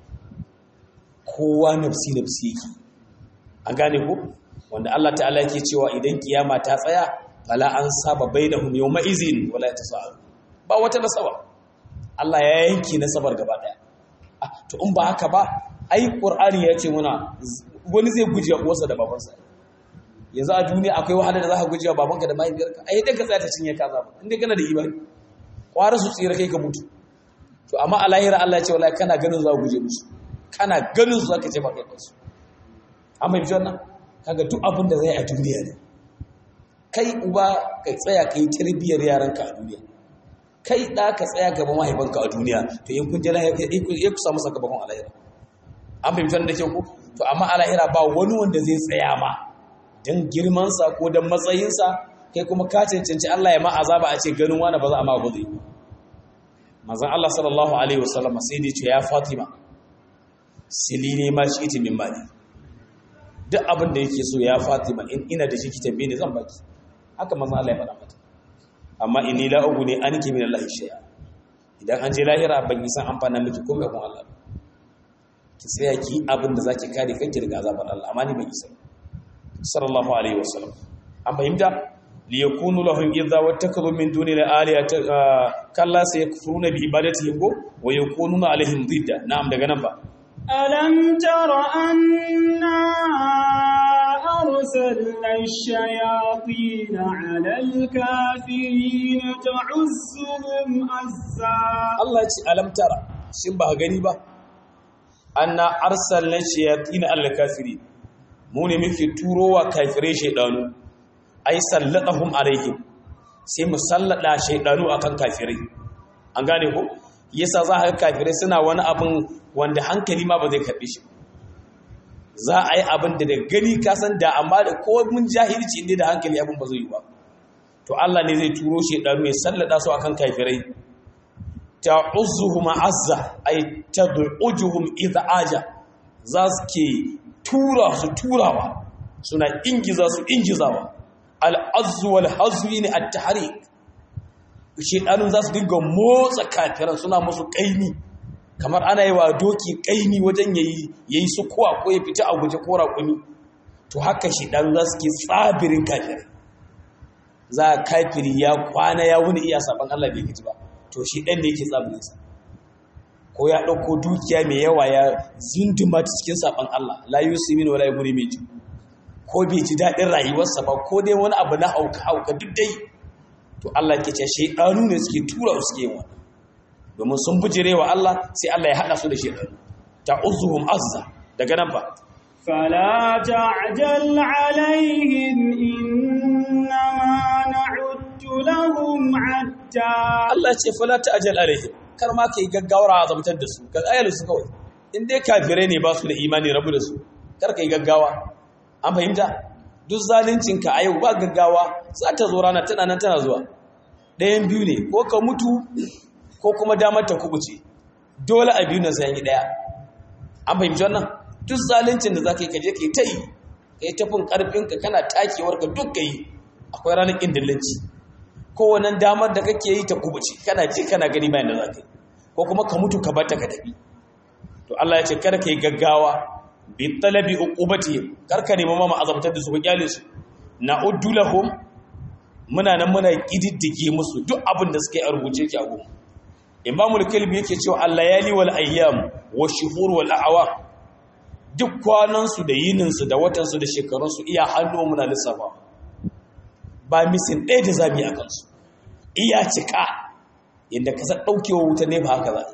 kowa nafsi nafsi yake an gane ko wanda Allah ta'ala yake cewa idan kiyama ta tsaya fala an saba bainahum yawma izin wala yatasaalu ba wata nasaba Allah ya yanki nasabar gaba daya to in ba haka ba ai qur'ani ya ce muna wani zai guje uwarsa da babansa yanzu a duniya akwai wahala da zaka guje wa babanka da mahaifiyarka ai dai ka tsaya ta cinye kaza ba inda kana da imani kwara su tsira kai ka mutu to amma a lahira Allah ya ce wallahi kana ganin za ka guje musu kana ganin su zaka ce ba kai kansu amma bi wannan kaga duk abin da zai a duniya ne kai uba ka tsaya kai tarbiyyar yaranka a duniya kai da ka tsaya gaban mahaifanka a duniya to in kun je lahira kai ya kusa masa gaban alahira an fahimci wannan da ke ku to amma alahira ba wani wanda zai tsaya ma dan girman sa ko dan matsayin sa kai kuma ka cancanci Allah ya ma azaba a ce ganin wani ba za a ma ba zai manzon Allah sallallahu alaihi wasallam sai dai ce ya Fatima silini ma shi ita min mali duk abin da yake so ya Fatima in ina da shi ki tambaye ni zan baki haka manzon Allah ya faɗa mata amma inni la uguni anki min Allah shay'a idan an je lahira ban yi san amfana miki komai kun Allah ki tsaya ki abin da zaki kare kanki daga azabar Allah amma ni ban yi san sallallahu alaihi wasallam an fahimta li yakunu lahum idza wattakalu min duni la aliyata kalla sayakfuruna bi ibadatihim wa yakununa alaihim didda na'am daga nan ba ألم تر أنا أرسلنا الشياطين على الكافرين تعزهم أزا Allah ya ce alam tara shin ba gani ba anna arsalna shayatin al kafirin mu ne muke turowa kafirai shaydanu ai sallatahum alaihim sai mu sallada shaydanu akan kafirai an gane ko yasa za ka kafirai suna wani abin wanda hankali ma ba zai karbe shi za a yi abin da da gani ka san da amma da ko mun jahilci inda da hankali abin ba zai yi ba to Allah ne zai turo shaydanu ya sallada su akan kafirai ta'uzuhum azza ay tad'ujuhum idha aja za su ke tura su turawa suna ingiza su ingizawa al-azzu wal hazwi ne at-tahrik shedanun za su dinga motsa kafiran suna musu kaini kamar ana yi wa doki kaini wajen yayi yayi su kuwa ko ya fita a guje ko raƙumi to haka shedanu za su ke tsabirin kafirai za kafiri ya kwana ya wuni iya saban Allah bai gaji ba to shi ɗan da yake tsabirinsa ko ya ɗauko dukiya mai yawa ya zunduma ta cikin saɓon Allah la yi su mini wala guri mai ji ko bai ji daɗin rayuwarsa ba ko dai wani abu na hauka hauka duk dai to Allah ke ce shaidanu ne suke tura su ke wani domin sun bujire wa Allah sai Allah ya haɗa su da shaidanu ta uzuhum azza daga nan ba فلا تعجل عليهم إنما نعد لهم عدا Allah ce fala ta'jal alaihim kar ma kai gaggawar azabtar da su ka ayyalu su kawai in dai kafirai ne ba su da imani rabu da su kar kai gaggawa an fahimta duk zalincin ka ayu ba gaggawa za ta zo rana tana nan tana zuwa ɗayan biyu ne ko ka mutu ko kuma damar ta kubuce dole a biyu na sai yi ɗaya an fahimci wannan duk zalincin da za ka yi kaje ka yi ta yi ka yi tafin ƙarfinka kana takewar ka duk ka yi akwai ranar ƙin dillanci kowane damar da kake yi ta kubuce kana ji kana gani bayan da za ka yi ko kuma ka mutu ka bata ka tafi to Allah ya ce kada ka yi gaggawa bi talabi uqubatihim kar ka nemi mama azabtar da su ka kyale su na'uddu lahum muna nan muna kididdige musu duk abin da suka yi a rubuce ki a gumu imamul kalbi yake cewa al-layali wal ayyam wa shuhur wal a'wa duk kwanan su da yinin su da watan su da shekarun su iya hannu muna lissafa ba misin ɗaya da zamu yi akan su iya cika inda ka san daukewa wuta ne ba haka za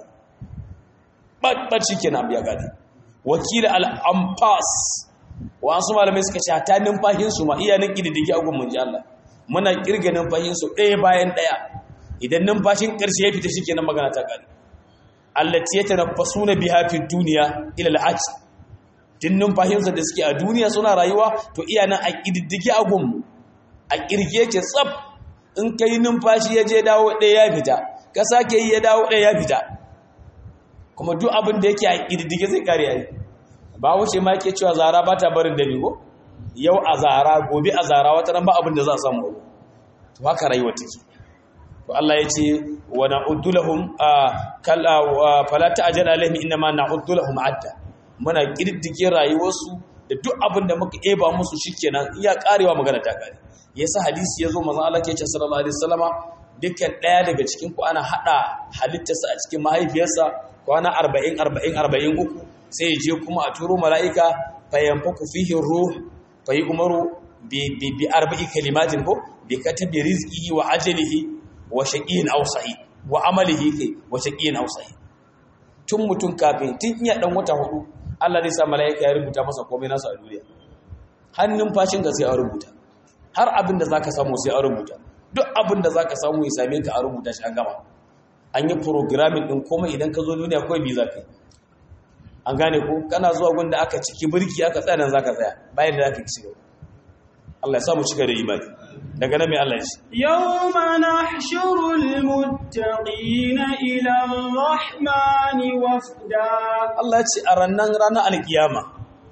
babbar kenan biya gadi wakil al-ampas wasu malamai suka ce ta numfashin su ma iya nan kididdige a gumun ji Allah muna kirga numfashin su ɗaya bayan ɗaya idan numfashin ƙarshe ya fita shikenan magana ta ƙare allati yatanaffasuna biha fi dunya ila al-hajj din numfashin da suke a duniya suna rayuwa to iya nan a kididdige a gun a kirge ce tsaf in kai numfashi ya je dawo ɗaya ya fita ka sake yi ya dawo ɗaya ya fita kuma duk abin da yake a kididdige zai kare yayi ba wuce ma ke cewa zara ba ta barin dami ko yau a zara gobe a zara wata ran ba abin da za a samu to haka rayuwa take to Allah ya ce wa na'uddu lahum kala fala ta'jal alaihim inma na'uddu lahum adda muna kididdige rayuwarsu da duk abin da muka eba musu shikenan iya karewa magana ta kare yasa hadisi yazo manzon Allah ke ce sallallahu alaihi wasallama dukkan daya daga cikin ku ana hada halittarsa a cikin mahaifiyarsa kwana 40 40 43 sai je kuma a turo mala'ika fayanfaku fihi ruh fayi umaru bi arba'i kalimatin ko bi katabi rizqihi wa ajalihi wa shaqiyin aw sa'id wa amalihi kai wa shaqiyin aw sa'id tun mutun kafin tun iya dan wata hudu Allah zai sa mala'ika ya rubuta masa komai nasa a duniya hannun fashin ka sai a rubuta har abin da zaka samu sai a rubuta duk abin da zaka samu ya same ka a rubuta shi an gama an yi programming din komai idan ka zo duniya kawai bi zaka yi an gane ko kana zuwa gunda aka ciki birki aka tsaya nan zaka tsaya bayan da zaka ci gaba Allah ya samu cika da imani daga nan mai Allah ya ce yawma nahshurul muttaqina ila ar-rahmani wafda Allah ya ce a rannan ranar alkiyama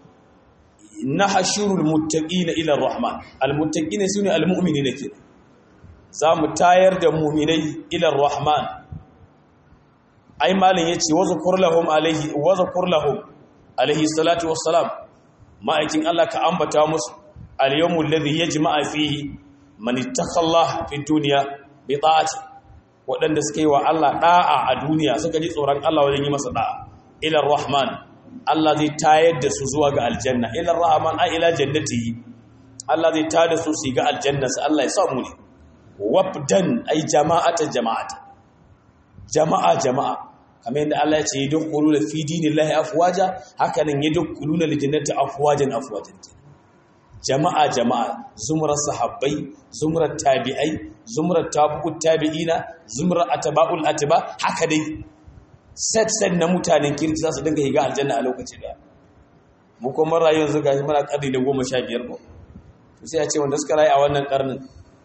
nahshurul muttaqina ila ar-rahman al-muttaqina sune al-mu'minina kenan za mu tayar da mu'minai ila ar-rahman ai malin yace wa zakur lahum alaihi wa zakur lahum alaihi salatu wassalam ma'aikin Allah ka ambata musu al-yawmul ladhi yajma'a fihi man ittaqa fi dunya bi ta'ati wadanda suka yi wa Allah da'a a duniya suka ji tsoron Allah wajen yi masa da'a ila rahman Allah zai tayar da su zuwa ga aljanna ila rahman ai ila jannatihi Allah zai tada su su ga aljannarsa Allah ya samu ne wabdan ai jama'ata jama'ata jama'a jama'a kamar yadda Allah ya ce yadkhulu la fi dinillahi afwaja haka nan yadkhulu la jannati afwajan afwajan jama'a jama'a zumrar sahabbai zumrar tabi'ai zumrar tabi'ut tabi'ina zumrar atba'ul atba haka dai set set na mutanen kirki za su dinga higa aljanna a lokaci da mu kuma rayuwar yanzu gashi muna karni da goma sha biyar ko to sai a ce wanda suka rayu a wannan karnin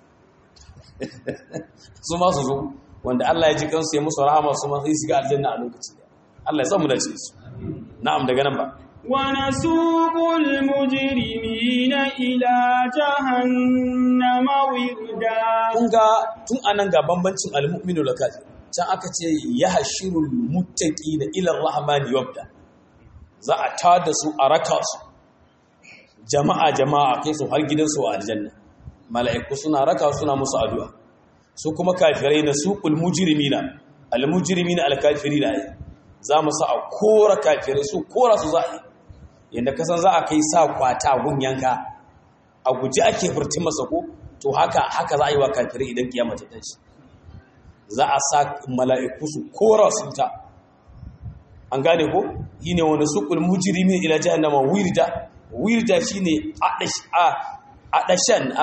su ma su zo wanda Allah ya ji kansu ya musu rahama su ma sai su ga aljanna a lokaci da Allah ya san mu da ce su na'am daga nan ba ونسوق المجرمين إلى جهنم وردا kun ga tun anan ga bambancin almu'minu da kafir can aka ce ya hashirul muttaqina ila rahmani wabda za a tada su a raka su jama'a jama'a kai su har gidansu a aljanna mala'iku suna raka suna musu addu'a su kuma kafirai na suqul mujrimina al mujrimina al kafirina za mu sa a kora kafirai su kora su za a yi yadda kasan za a kai sa kwata gun yanka a guji ake furti masa ko to haka haka za a yi wa kafirai idan kiyama ta tashi za a sa mala'iku su kora su ta an gane ko yi ne wani suƙul mujirimin ila jahannama wirda wirda shi ne aɗashen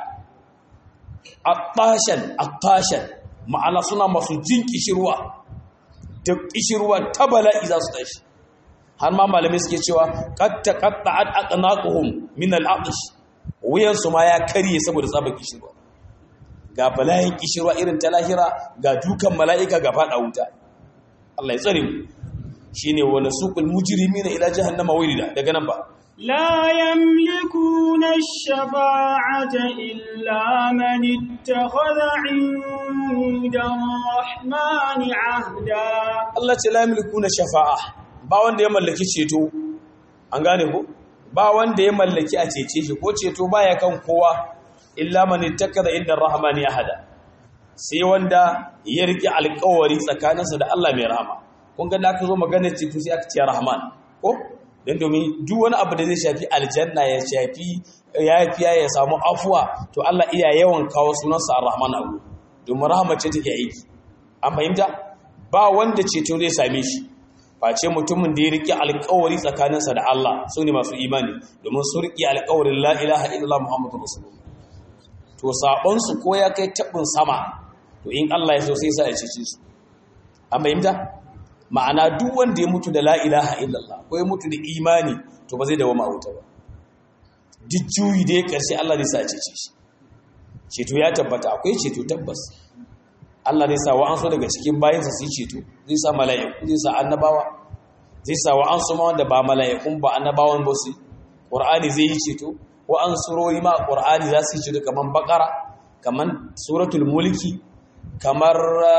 a tashen ma'ana suna masu jin kishirwa da kishirwa ta bala'i za su tashi har ma malamai suke cewa katta katta ad aqnaquhum min al-aqsh wuyan su ma ya karye saboda tsaba kishirwa ga bala'in kishirwa irin ta lahira ga dukan mala'ika ga fada wuta Allah ya tsare mu shine wa nasuqul mujrimina ila jahannama wirida daga nan ba لا يملكون الشفاعة إلا من اتخذ عند الرحمن عهدا Allah ce la yamlikuna shafa'a ba wanda ya mallaki ceto an gane ko ba wanda ya mallaki a cece shi ko ceto baya kan kowa illa man ittakaza inda rahmani ahada sai wanda ya rike alƙawari tsakaninsa da Allah mai rahama kun ga da aka zo magana ceto sai aka ce rahman ko dan domin duk wani abu da zai shafi aljanna ya shafi yafiya ya samu afuwa to Allah iya yawan kawo sunansa ar-rahman abu domin rahama ce take aiki an fahimta ba wanda ceto zai same shi face mutumin da ya riƙe alƙawari tsakaninsa da Allah su ne masu imani domin su riƙe alƙawarin la ilaha illallah muhammadu rasulullah to saɓonsu ko ya kai taɓin sama to in Allah ya so sai sa ya cece su an fahimta ma'ana duk wanda ya mutu da la ilaha illallah ko ya mutu da imani to ba zai dawo wuta ba duk juyi da ya ƙarshe Allah zai sa ya cece shi ceto ya tabbata akwai ceto tabbas Allah zai sa wa'ansu daga cikin bayansa su yi ceto zai sa mala'iku zai sa annabawa zai sa wa'ansu ma wanda ba mala'ikun ba annabawan ba su ƙur'ani zai yi ceto wa'ansu rori ma ƙur'ani za su yi ceto kamar bakara kamar suratul mulki kamar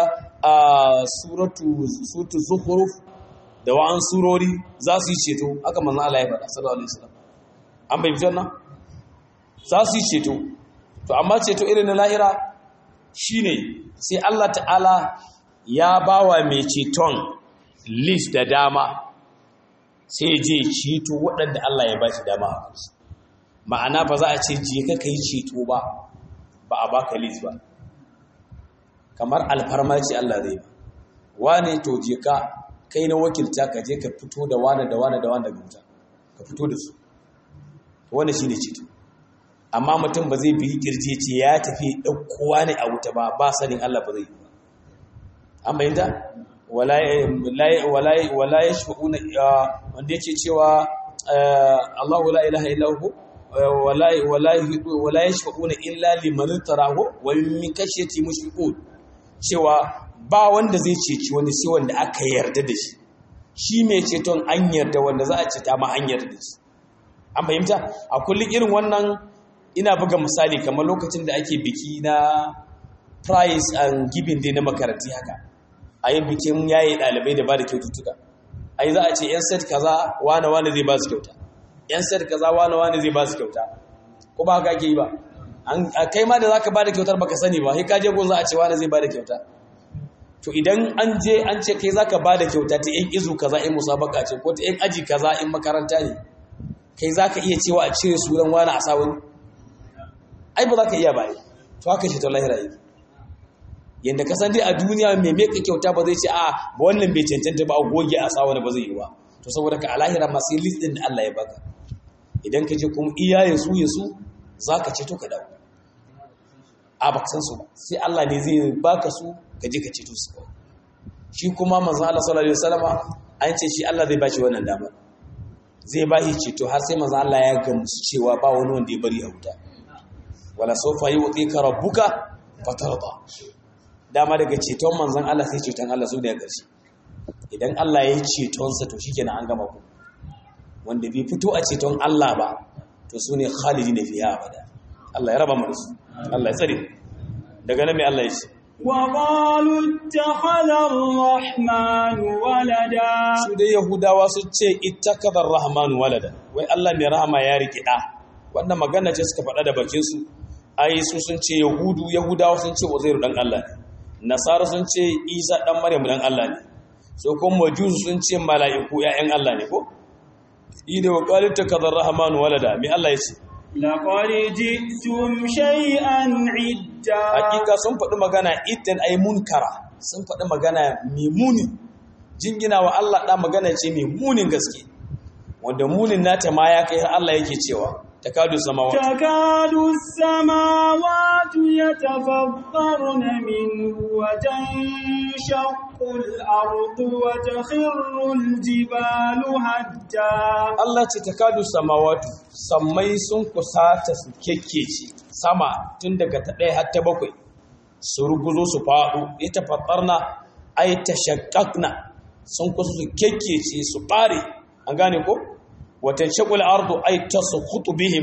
suratu zuhuruf da wa'ansu rori za su yi ceto haka manzan Allah ya faɗa sallallahu alaihi wasallam an bai fitar nan za su yi ceto to amma ceto irin na lahira shine sai Allah ta'ala ya bawa mai ceton list da dama sai je ceto waɗanda Allah ya ba shi dama a kansu ma'ana ba za a ce je ka kai ceto ba ba a baka list ba kamar alfarma ce Allah zai ba wane to je ka kai na wakilta ka je ka fito da wane da wane da wane daga wuta ka fito da su wannan shine ceto amma mutum ba zai bi kirje ce ya tafi ɗaukowa ne a wuta ba ba sanin Allah ba zai yi ba an bayyanta wala ya shafa'una wanda yake cewa Allah la ilaha illa hu wala ya shafa'una illa liman tarahu wa min kashiyati mushfiqun cewa ba wanda zai ceci wani sai wanda aka yarda da shi shi mai ceton an yarda wanda za a ceta ma an yarda da shi an fahimta a kullum irin wannan ina buga misali kamar lokacin da ake biki na price and giving day na makaranti haka a yin bikin yayi ɗalibai da ba da kyaututtuka a yi za a ce yan set kaza wane wane zai ba su kyauta yan set kaza wane wane zai ba su kyauta ko ba haka ake yi ba a kai ma da za ka ba da kyautar baka sani ba sai ka je gun za a ce wane zai ba da kyauta to idan an je an ce kai za ka ba da kyauta ta yan izu kaza in musabaka ce ko ta yan aji kaza in makaranta ne kai za ka iya cewa a cire sunan wani a sawun ai ba za ka iya ba to haka ceton lahira yake yanda ka san dai a duniya mai meka kyauta ba zai ce a ba wannan bai cancanta ba a goge a sa wani ba zai yi ba to saboda ka a lahira masu yi list din da Allah ya baka idan ka je kuma iya ya su ya su za ka ceto ka dawo a baka san su ba sai Allah ne zai baka su ka je ka ceto su kawai shi kuma manzo Allah sallallahu alaihi wasallama an ce shi Allah zai bashi wannan dama zai bashi ceto har sai manzo Allah ya gamsu cewa ba wani wanda ya bari a wuta wala sawfa yu'tika rabbuka fatarda dama daga ceton manzon Allah sai ceton Allah su da ƙarshe idan Allah ya yi cetonsa to shikenan an gama ku wanda bai fito a ceton Allah ba to su ne khalidi na fiya abada Allah ya raba mu su Allah ya tsare daga nan mai Allah ya ce وقالوا اتخذ الرحمن ولدا su dai yahudawa su ce ittakadar rahman walada wai Allah mai rahama ya riki da wannan magana ce suka faɗa da bakin su ai su sun ce yahudu yahudawa sun ce uzairu dan Allah ne nasara sun ce isa dan maryam dan Allah ne so kuma majus sun ce mala'iku ya'yan Allah ne ko ida wa qalat takadar rahman walada mai Allah ya ce لقد جئتم شيئا عدا hakika sun faɗi magana idan ai munkara sun faɗi magana mai muni jingina wa Allah ɗan magana ce mai munin gaske wanda munin nata ma ya kai har Allah yake cewa takadu samawati تكاد السماوات يتفطرن منه وتنشق الأرض وتخر الجبال هدا Allah ce takadu samawati sammai sun kusata su kekkece sama tun daga ta ɗaya har ta bakwai su ruguzo su faɗo ita faɗarna ai ta shakakna sun kusa su kekkece su ɓare an gane ko watan shakul ardu ai ta su hutu bihim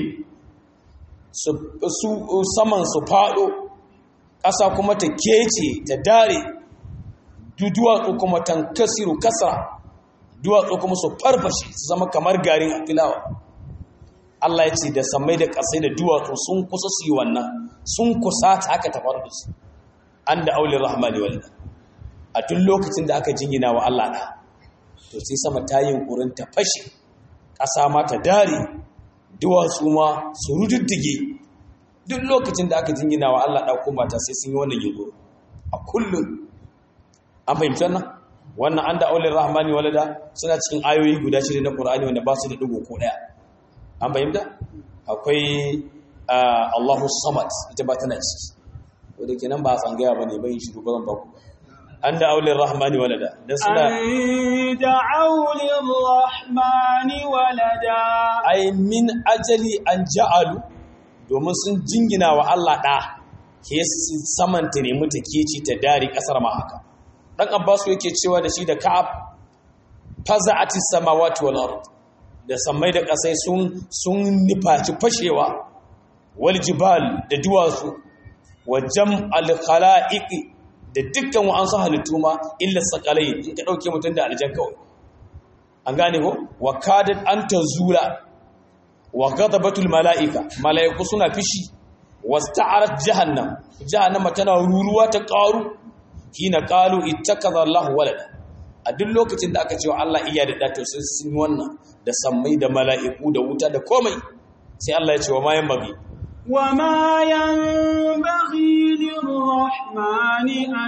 su saman su faɗo ƙasa kuma ta kece ta dare duwatsu kuma tankasiru kasra duwatsu kuma su farfashe su zama kamar garin afilawa Allah ya ce da samai da ƙasai da duwatsu sun kusa su yi wannan sun kusa ta haka ta faru da su an da aulin rahmani walida a tun lokacin da aka jingina wa Allah ɗa to sai sama ta yi ƙurin ta fashe ƙasa ma ta dare duwatsu ma su rududdige duk lokacin da aka jingina wa Allah ɗa kuma ta sai sun yi wannan yugo a kullum an fahimci wannan wannan an da aulin rahmani walada suna cikin ayoyi guda shida na Qur'ani wanda ba su da digo ko daya an fahimta akwai Allahu samad ita ba tana ciki wanda kenan ba a tsangaya bane bai shiru ba zan ba ku an da aulin rahmani walada dan suna أن دعوا للرحمن ولدا ai min ajali an ja'alu domin sun jingina wa Allah da ke samanta ne muta keci ta dari kasar ma haka dan Abbas yake cewa da shi da Ka'ab faza'ati samawati wal ard da samai da kasai sun sun nifaci fashewa wal jibal da duwatsu wa jam'al khalaiq da dukkan wa'ansu halittu ma illa sakalai in ka dauke mutun da aljan kawai an gane ko wa kadat an tazula wa ghadabatul malaika malaiku suna fishi wasta'arat jahannam jahannama tana ruruwa ta qaru hina qalu ittakaza Allahu walada a duk lokacin da aka ce wa Allah iya da dato sun sun wannan da sammai da mala'iku da wuta da komai sai Allah ya ce wa ma yanbaghi وما ينبغي للرحمن أن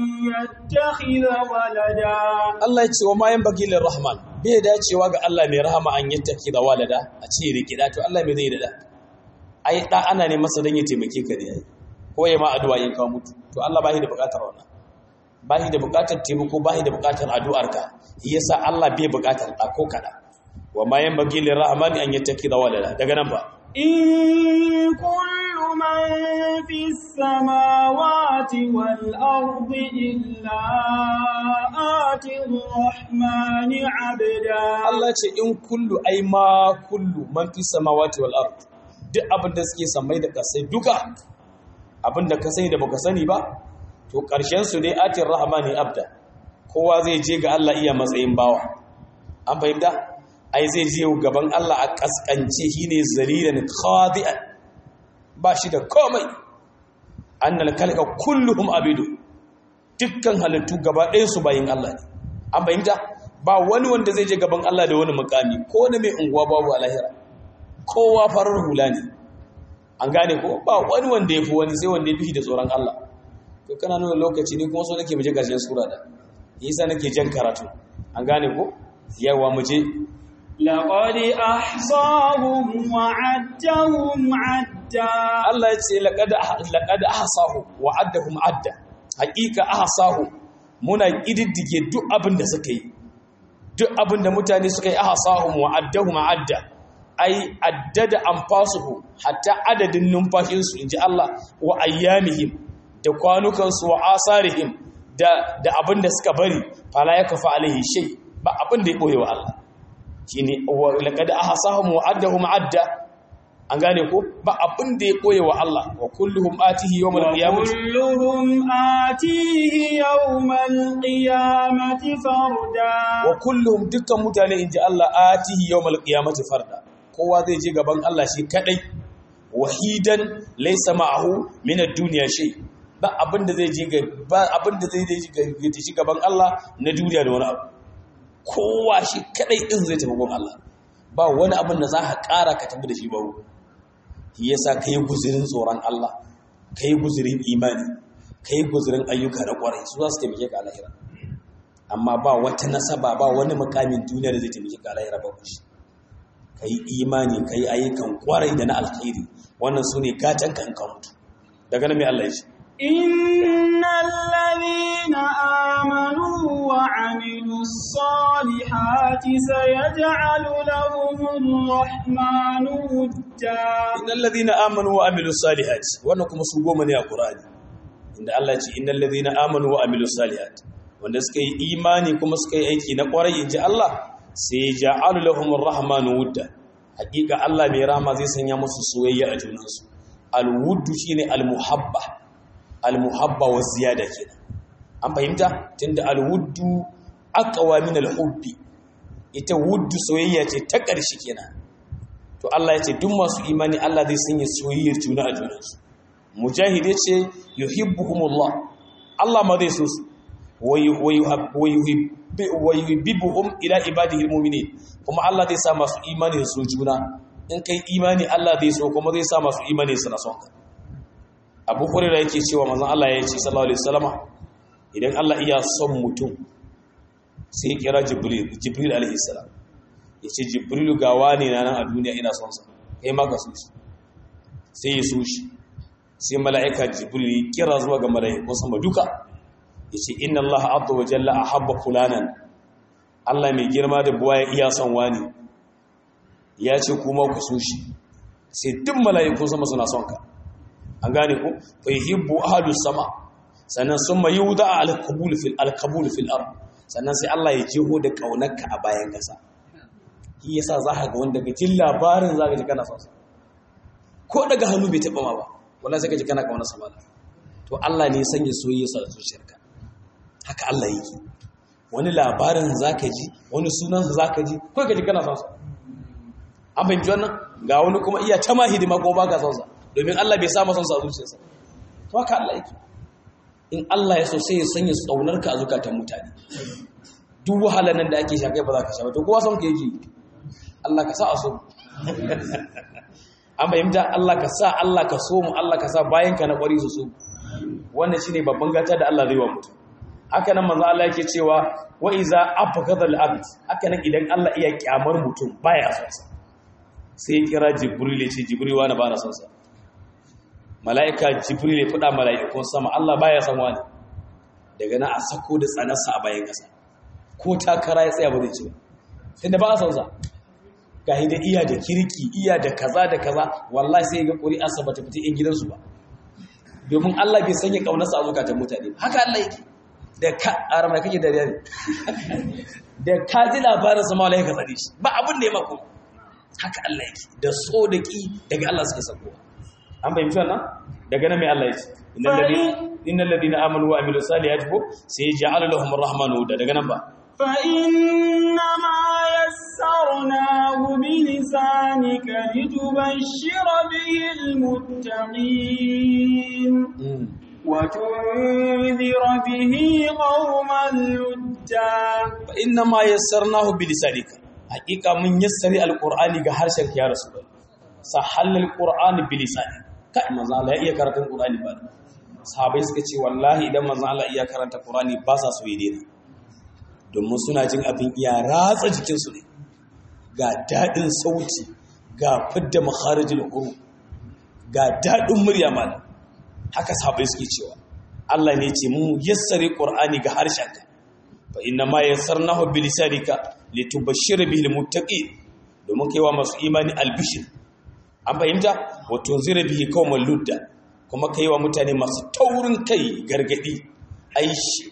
يتخذ ولدا Allah ya ce wa ma yanbaghi lirrahman bai dacewa ga Allah mai rahama an yattaki da walada a ce riki da to Allah mai zai da da ai da ana ne masa dan ya taimake ka ne ko ya ma addu'a in ka mutu to Allah ba shi da bukatar wannan ba shi da bukatar taimako ba shi da bukatar addu'arka yasa Allah bai bukatar da ko kada wa ma yanbaghi lirrahman an yattaki da walada daga nan ba إن كل من في السماوات والأرض إلا آتي الرحمن عبدا Allah ce in kullu ai ma kullu man fi samawati wal ard duk abin da suke samai da kasai duka abin da ka sani da baka sani ba to karshen su dai atir rahmani abda kowa zai je ga Allah iya matsayin bawa an fahimta ai zai je gaban Allah a kaskance shine zalilan khadi'an ba shi da komai annal kalka kulluhum abidu dukkan halittu gaba ɗayan su bayin Allah ne an fahimta ba wani wanda zai je gaban Allah da wani mukami ko wani mai unguwa babu a lahira kowa farar hula ne an gane ko ba wani wanda ya fi wani sai wanda ya fi da tsoron Allah to kana nuna lokaci ne kuma so nake mu je ƙarshen sura da yasa nake jan karatu an gane ko yawa mu je لقد أحصاهم وعدهم عدا Allah ya ce laqad laqad ahsahu wa addahum adda haqiqa ahsahu muna kididdige duk abin da suka yi duk abin da mutane suka yi ahsahum wa addahum adda ai addada anfasuhu hatta adadin numfashin su inji Allah wa ayyamihim da kwanukan su wa asarihim da da abin da suka bari fala yakfa alaihi shay ba abin da ya boye wa Allah shine laqad ahsahum wa addahum adda an gane ko ba abin da ya koye wa Allah wa kulluhum atihi yawmal qiyamati وكلهم آتيه يوم القيامة فردا wa kulluhum dukkan mutane inji Allah atihi yawmal qiyamati farda kowa zai je gaban Allah shi kadai wahidan laysa ma'ahu min ad-dunya shay ba abin da zai je ga ba abin da zai je ga shi gaban Allah na duniya da wani abu kowa shi kadai din zai tafi gaban Allah ba wani abin da za ka ƙara ka tafi da shi ba shi yasa ka yi guzirin tsoron Allah ka yi guzirin imani ka yi guzirin ayyuka na ƙwarai su za su taimake ka a lahira amma ba wata nasaba ba wani mukamin duniya da zai taimake ka a lahira ba shi ka yi imani ka yi ayyukan ƙwarai da na alkhairi wannan su ne gatan ka in ka mutu daga nan mai Allah ya ce إن الذين آمنوا وعملوا الصالحات سيجعل لهم الرحمن ودا innal ladhina amanu wa amilus salihati wannan kuma su goma ne a Qur'ani inda Allah ya ce innal ladhina amanu wa amilus salihati wanda suka yi imani kuma suka yi aiki na kwarai inji Allah sai ja'alu lahumur rahmanu wudda hakika Allah mai rahama zai sanya musu soyayya a junansu alwuddu shine almuhabba almuhabba wa ziyada kenan an fahimta tunda alwuddu aqwa min alhubbi ita wuddu soyayya ce ta ƙarshe kenan to Allah ya ce duk masu imani Allah zai sanya soyayyar juna a junansu mujahid ya ce yuhibbuhumullah Allah ma zai so su wa yuhibbuhum ila ibadihi almu'minin kuma Allah zai sa masu imani su juna in kai imani Allah zai so kuma zai sa masu imani su na son ka Abu Hurairah yake cewa manzon Allah ya ce sallallahu alaihi wasallama idan Allah iya son mutum sai ya kira Jibril Jibril alaihi salam ya ce jibrilu ga wani na nan a duniya ina son sa kai ma ka so shi sai ya so shi sai mala'ika jibrilu ya kira zuwa ga mala'iku sama duka ya ce inna Allah azza wa jalla ahabba fulanan Allah mai girma da buwa ya iya son wani ya ce kuma ku so shi sai duk mala'iku sama suna son ka an gane ku fa yuhibbu ahlus sama sannan summa yuda al-qabul fil al-qabul fil ard sannan sai Allah ya jeho da kaunarka a bayan kasa shi yasa za ka ga wanda ga jin labarin za ka ji kana son sa ko daga hannu bai taɓa ma ba wallahi sai ka ji kana kauna sa mala to Allah ne sanya soyayya sa zuciyarka haka Allah yake wani labarin za ka ji wani sunan sa za ka ji ko ka ji kana son sa an fahimci wannan ga wani kuma iya ta ma hidima ko ba ka son sa domin Allah bai sa masa son sa a zuciyarsa to haka Allah yake in Allah ya so sai ya sanya tsaunarka a zukatan mutane duk wahalar nan da ake shakai ba za ka sha ba to kowa son ka yake Allah ka sa a so an fahimta Allah ka sa Allah ka so mu Allah ka sa bayan ka na ƙwari su so wannan shine babban gata da Allah zai wa mutum haka nan manzo Allah yake cewa wa iza afakadha al-abd haka nan idan Allah iya kyamar mutum baya son sa sai ya kira Jibril ya ce Jibril wani ba na son sa mala'ika Jibril ya fada mala'ikun sama Allah baya son wani daga nan a sako da tsanarsa a bayan kasa ko takara ya tsaya ba zai ci ba tunda ba a son sa ga da iya da kirki iya da kaza da kaza wallahi sai ga ƙuri'arsa ba ta fita in gidansu ba domin Allah bai sanya ƙaunarsa a zukatan mutane haka Allah yake da ka arama da kake dariya ne da ka ji labarin sa mawala ka tsare shi ba abin da ya mako haka Allah yake da so da ki daga Allah suke sako an fahimci wannan daga nan mai Allah yake innal ladina amanu wa amilus salihati ko sai ja'ala lahum arrahmanu da daga nan ba فإنما يسرناه بلسانك لتبشر به المتقين وتنذر به قوما لدا فإنما يسرناه بلسانك حقيقة من يسر القرآن كهرشك يا رسول الله سحل القرآن بلسانك kai manzo Allah ya iya karatun Qur'ani ba sahabbai suka ce wallahi idan manzo Allah iya karanta Qur'ani ba sa so ya daina domin suna jin abin iya ratsa jikin su ne ga dadin sauti ga fidda makharijul huruf ga dadin murya malam haka sahabbai suke cewa Allah ne ce mu yassare Qur'ani ga harshenka fa inna ma yassarnahu bi lisanika litubashshira bihi almuttaqin domin kaiwa masu imani albishir an fahimta wa tunzira bihi qauman ludda kuma kaiwa mutane masu taurin kai gargadi ai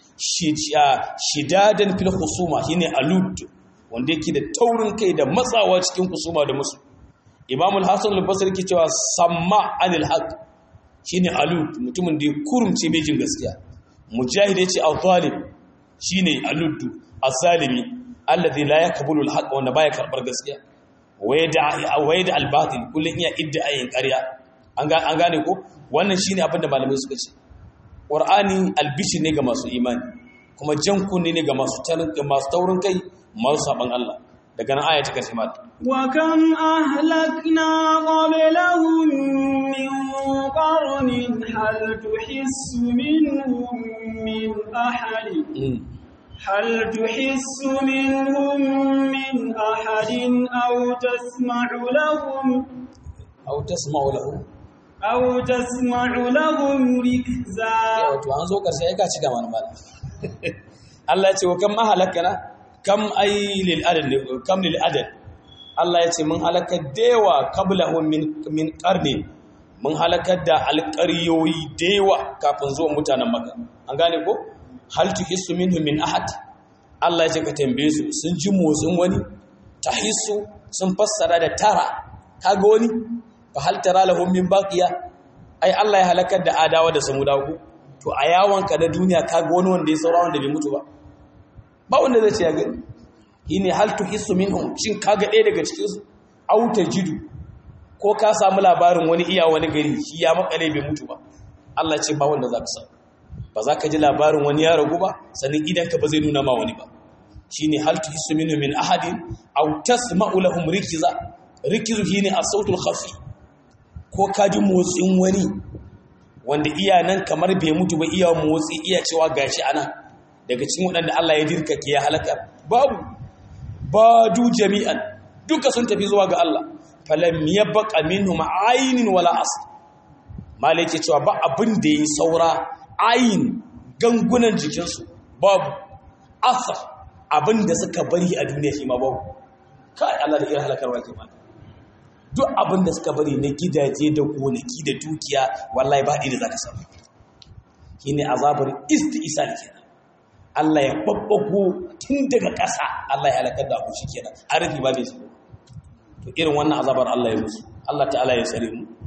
shidadan fil khusuma shine alud wanda yake da taurin kai da matsawa cikin kusuma da musu Imam al-Hasan al-Basri ke cewa samma anil haqq shine alud mutumin da ya kurumce mai jin gaskiya mujahid yace al-zalim shine aluddu az-zalimi alladhi la yaqbulu al-haqq wanda baya karbar gaskiya waye da waye da al-batil kullun iya iddayin ƙarya an ga an gane ko wannan shine abin da malamai suka ce qur'ani albishi ne ga masu imani kuma jan kunne ne ga masu tarin masu taurin kai masu saban Allah daga nan aya ta karshe ma wa kam ahlakna qablahum min qarnin hal tuhissu minhum min ahad هل تحس منهم من أحد أو تسمع لهم أو تسمع لهم أو تسمع لهم ركزا wato an zo karshe ai ka ci gaba mala Allah ya ce wa kam mahalakana kam ay lil adad kam lil adad Allah ya ce mun halakar dewa qablahum min min qarni mun halakar da alƙaryoyi dewa kafin zuwan mutanen Makka an gane ko hal tuhissu minhum min ahad Allah ya ce ka tambaye su sun ji motsin wani tahissu sun fassara da tara kaga wani fa hal tara lahum min baqiya ai Allah ya halakar da adawa da samudawa ku to a yawon ka da duniya kaga wani wanda ya saura wanda bai mutu ba ba wanda zai ce ya gani yine hal tuhissu minhum shin kaga ɗaya daga cikin su au tajidu ko ka samu labarin wani iya wani gari shi ya makale bai mutu ba Allah ce ba wanda za ka samu ba za ka ji labarin wani ya ragu ba sannan idan ka ba zai nuna ma wani ba shine hal tuhissu minhum min ahadin aw tasma'u lahum rikiza rikizu shine as-sautul khafi ko ka ji motsin wani wanda iya nan kamar bai mutu ba iya motsi iya cewa gashi ana daga cikin waɗanda Allah ya dirkake ya halaka babu badu jami'an duka sun tafi zuwa ga Allah falam yabqa minhum aynin wala asl malai ke cewa ba abin da yi saura ayin gangunan jikinsu babu asar abin da suka bari a duniya shi ma babu kai Allah da irin halakarwa ke mana duk abin da suka bari na gidaje da gonaki da dukiya wallahi ba da za ka samu shi ne azabar isti'isal kenan Allah ya babbago tun daga ƙasa Allah ya halakar da abu shi kenan harfi ba bai su to irin wannan azabar Allah ya musu Allah ta'ala ya tsare mu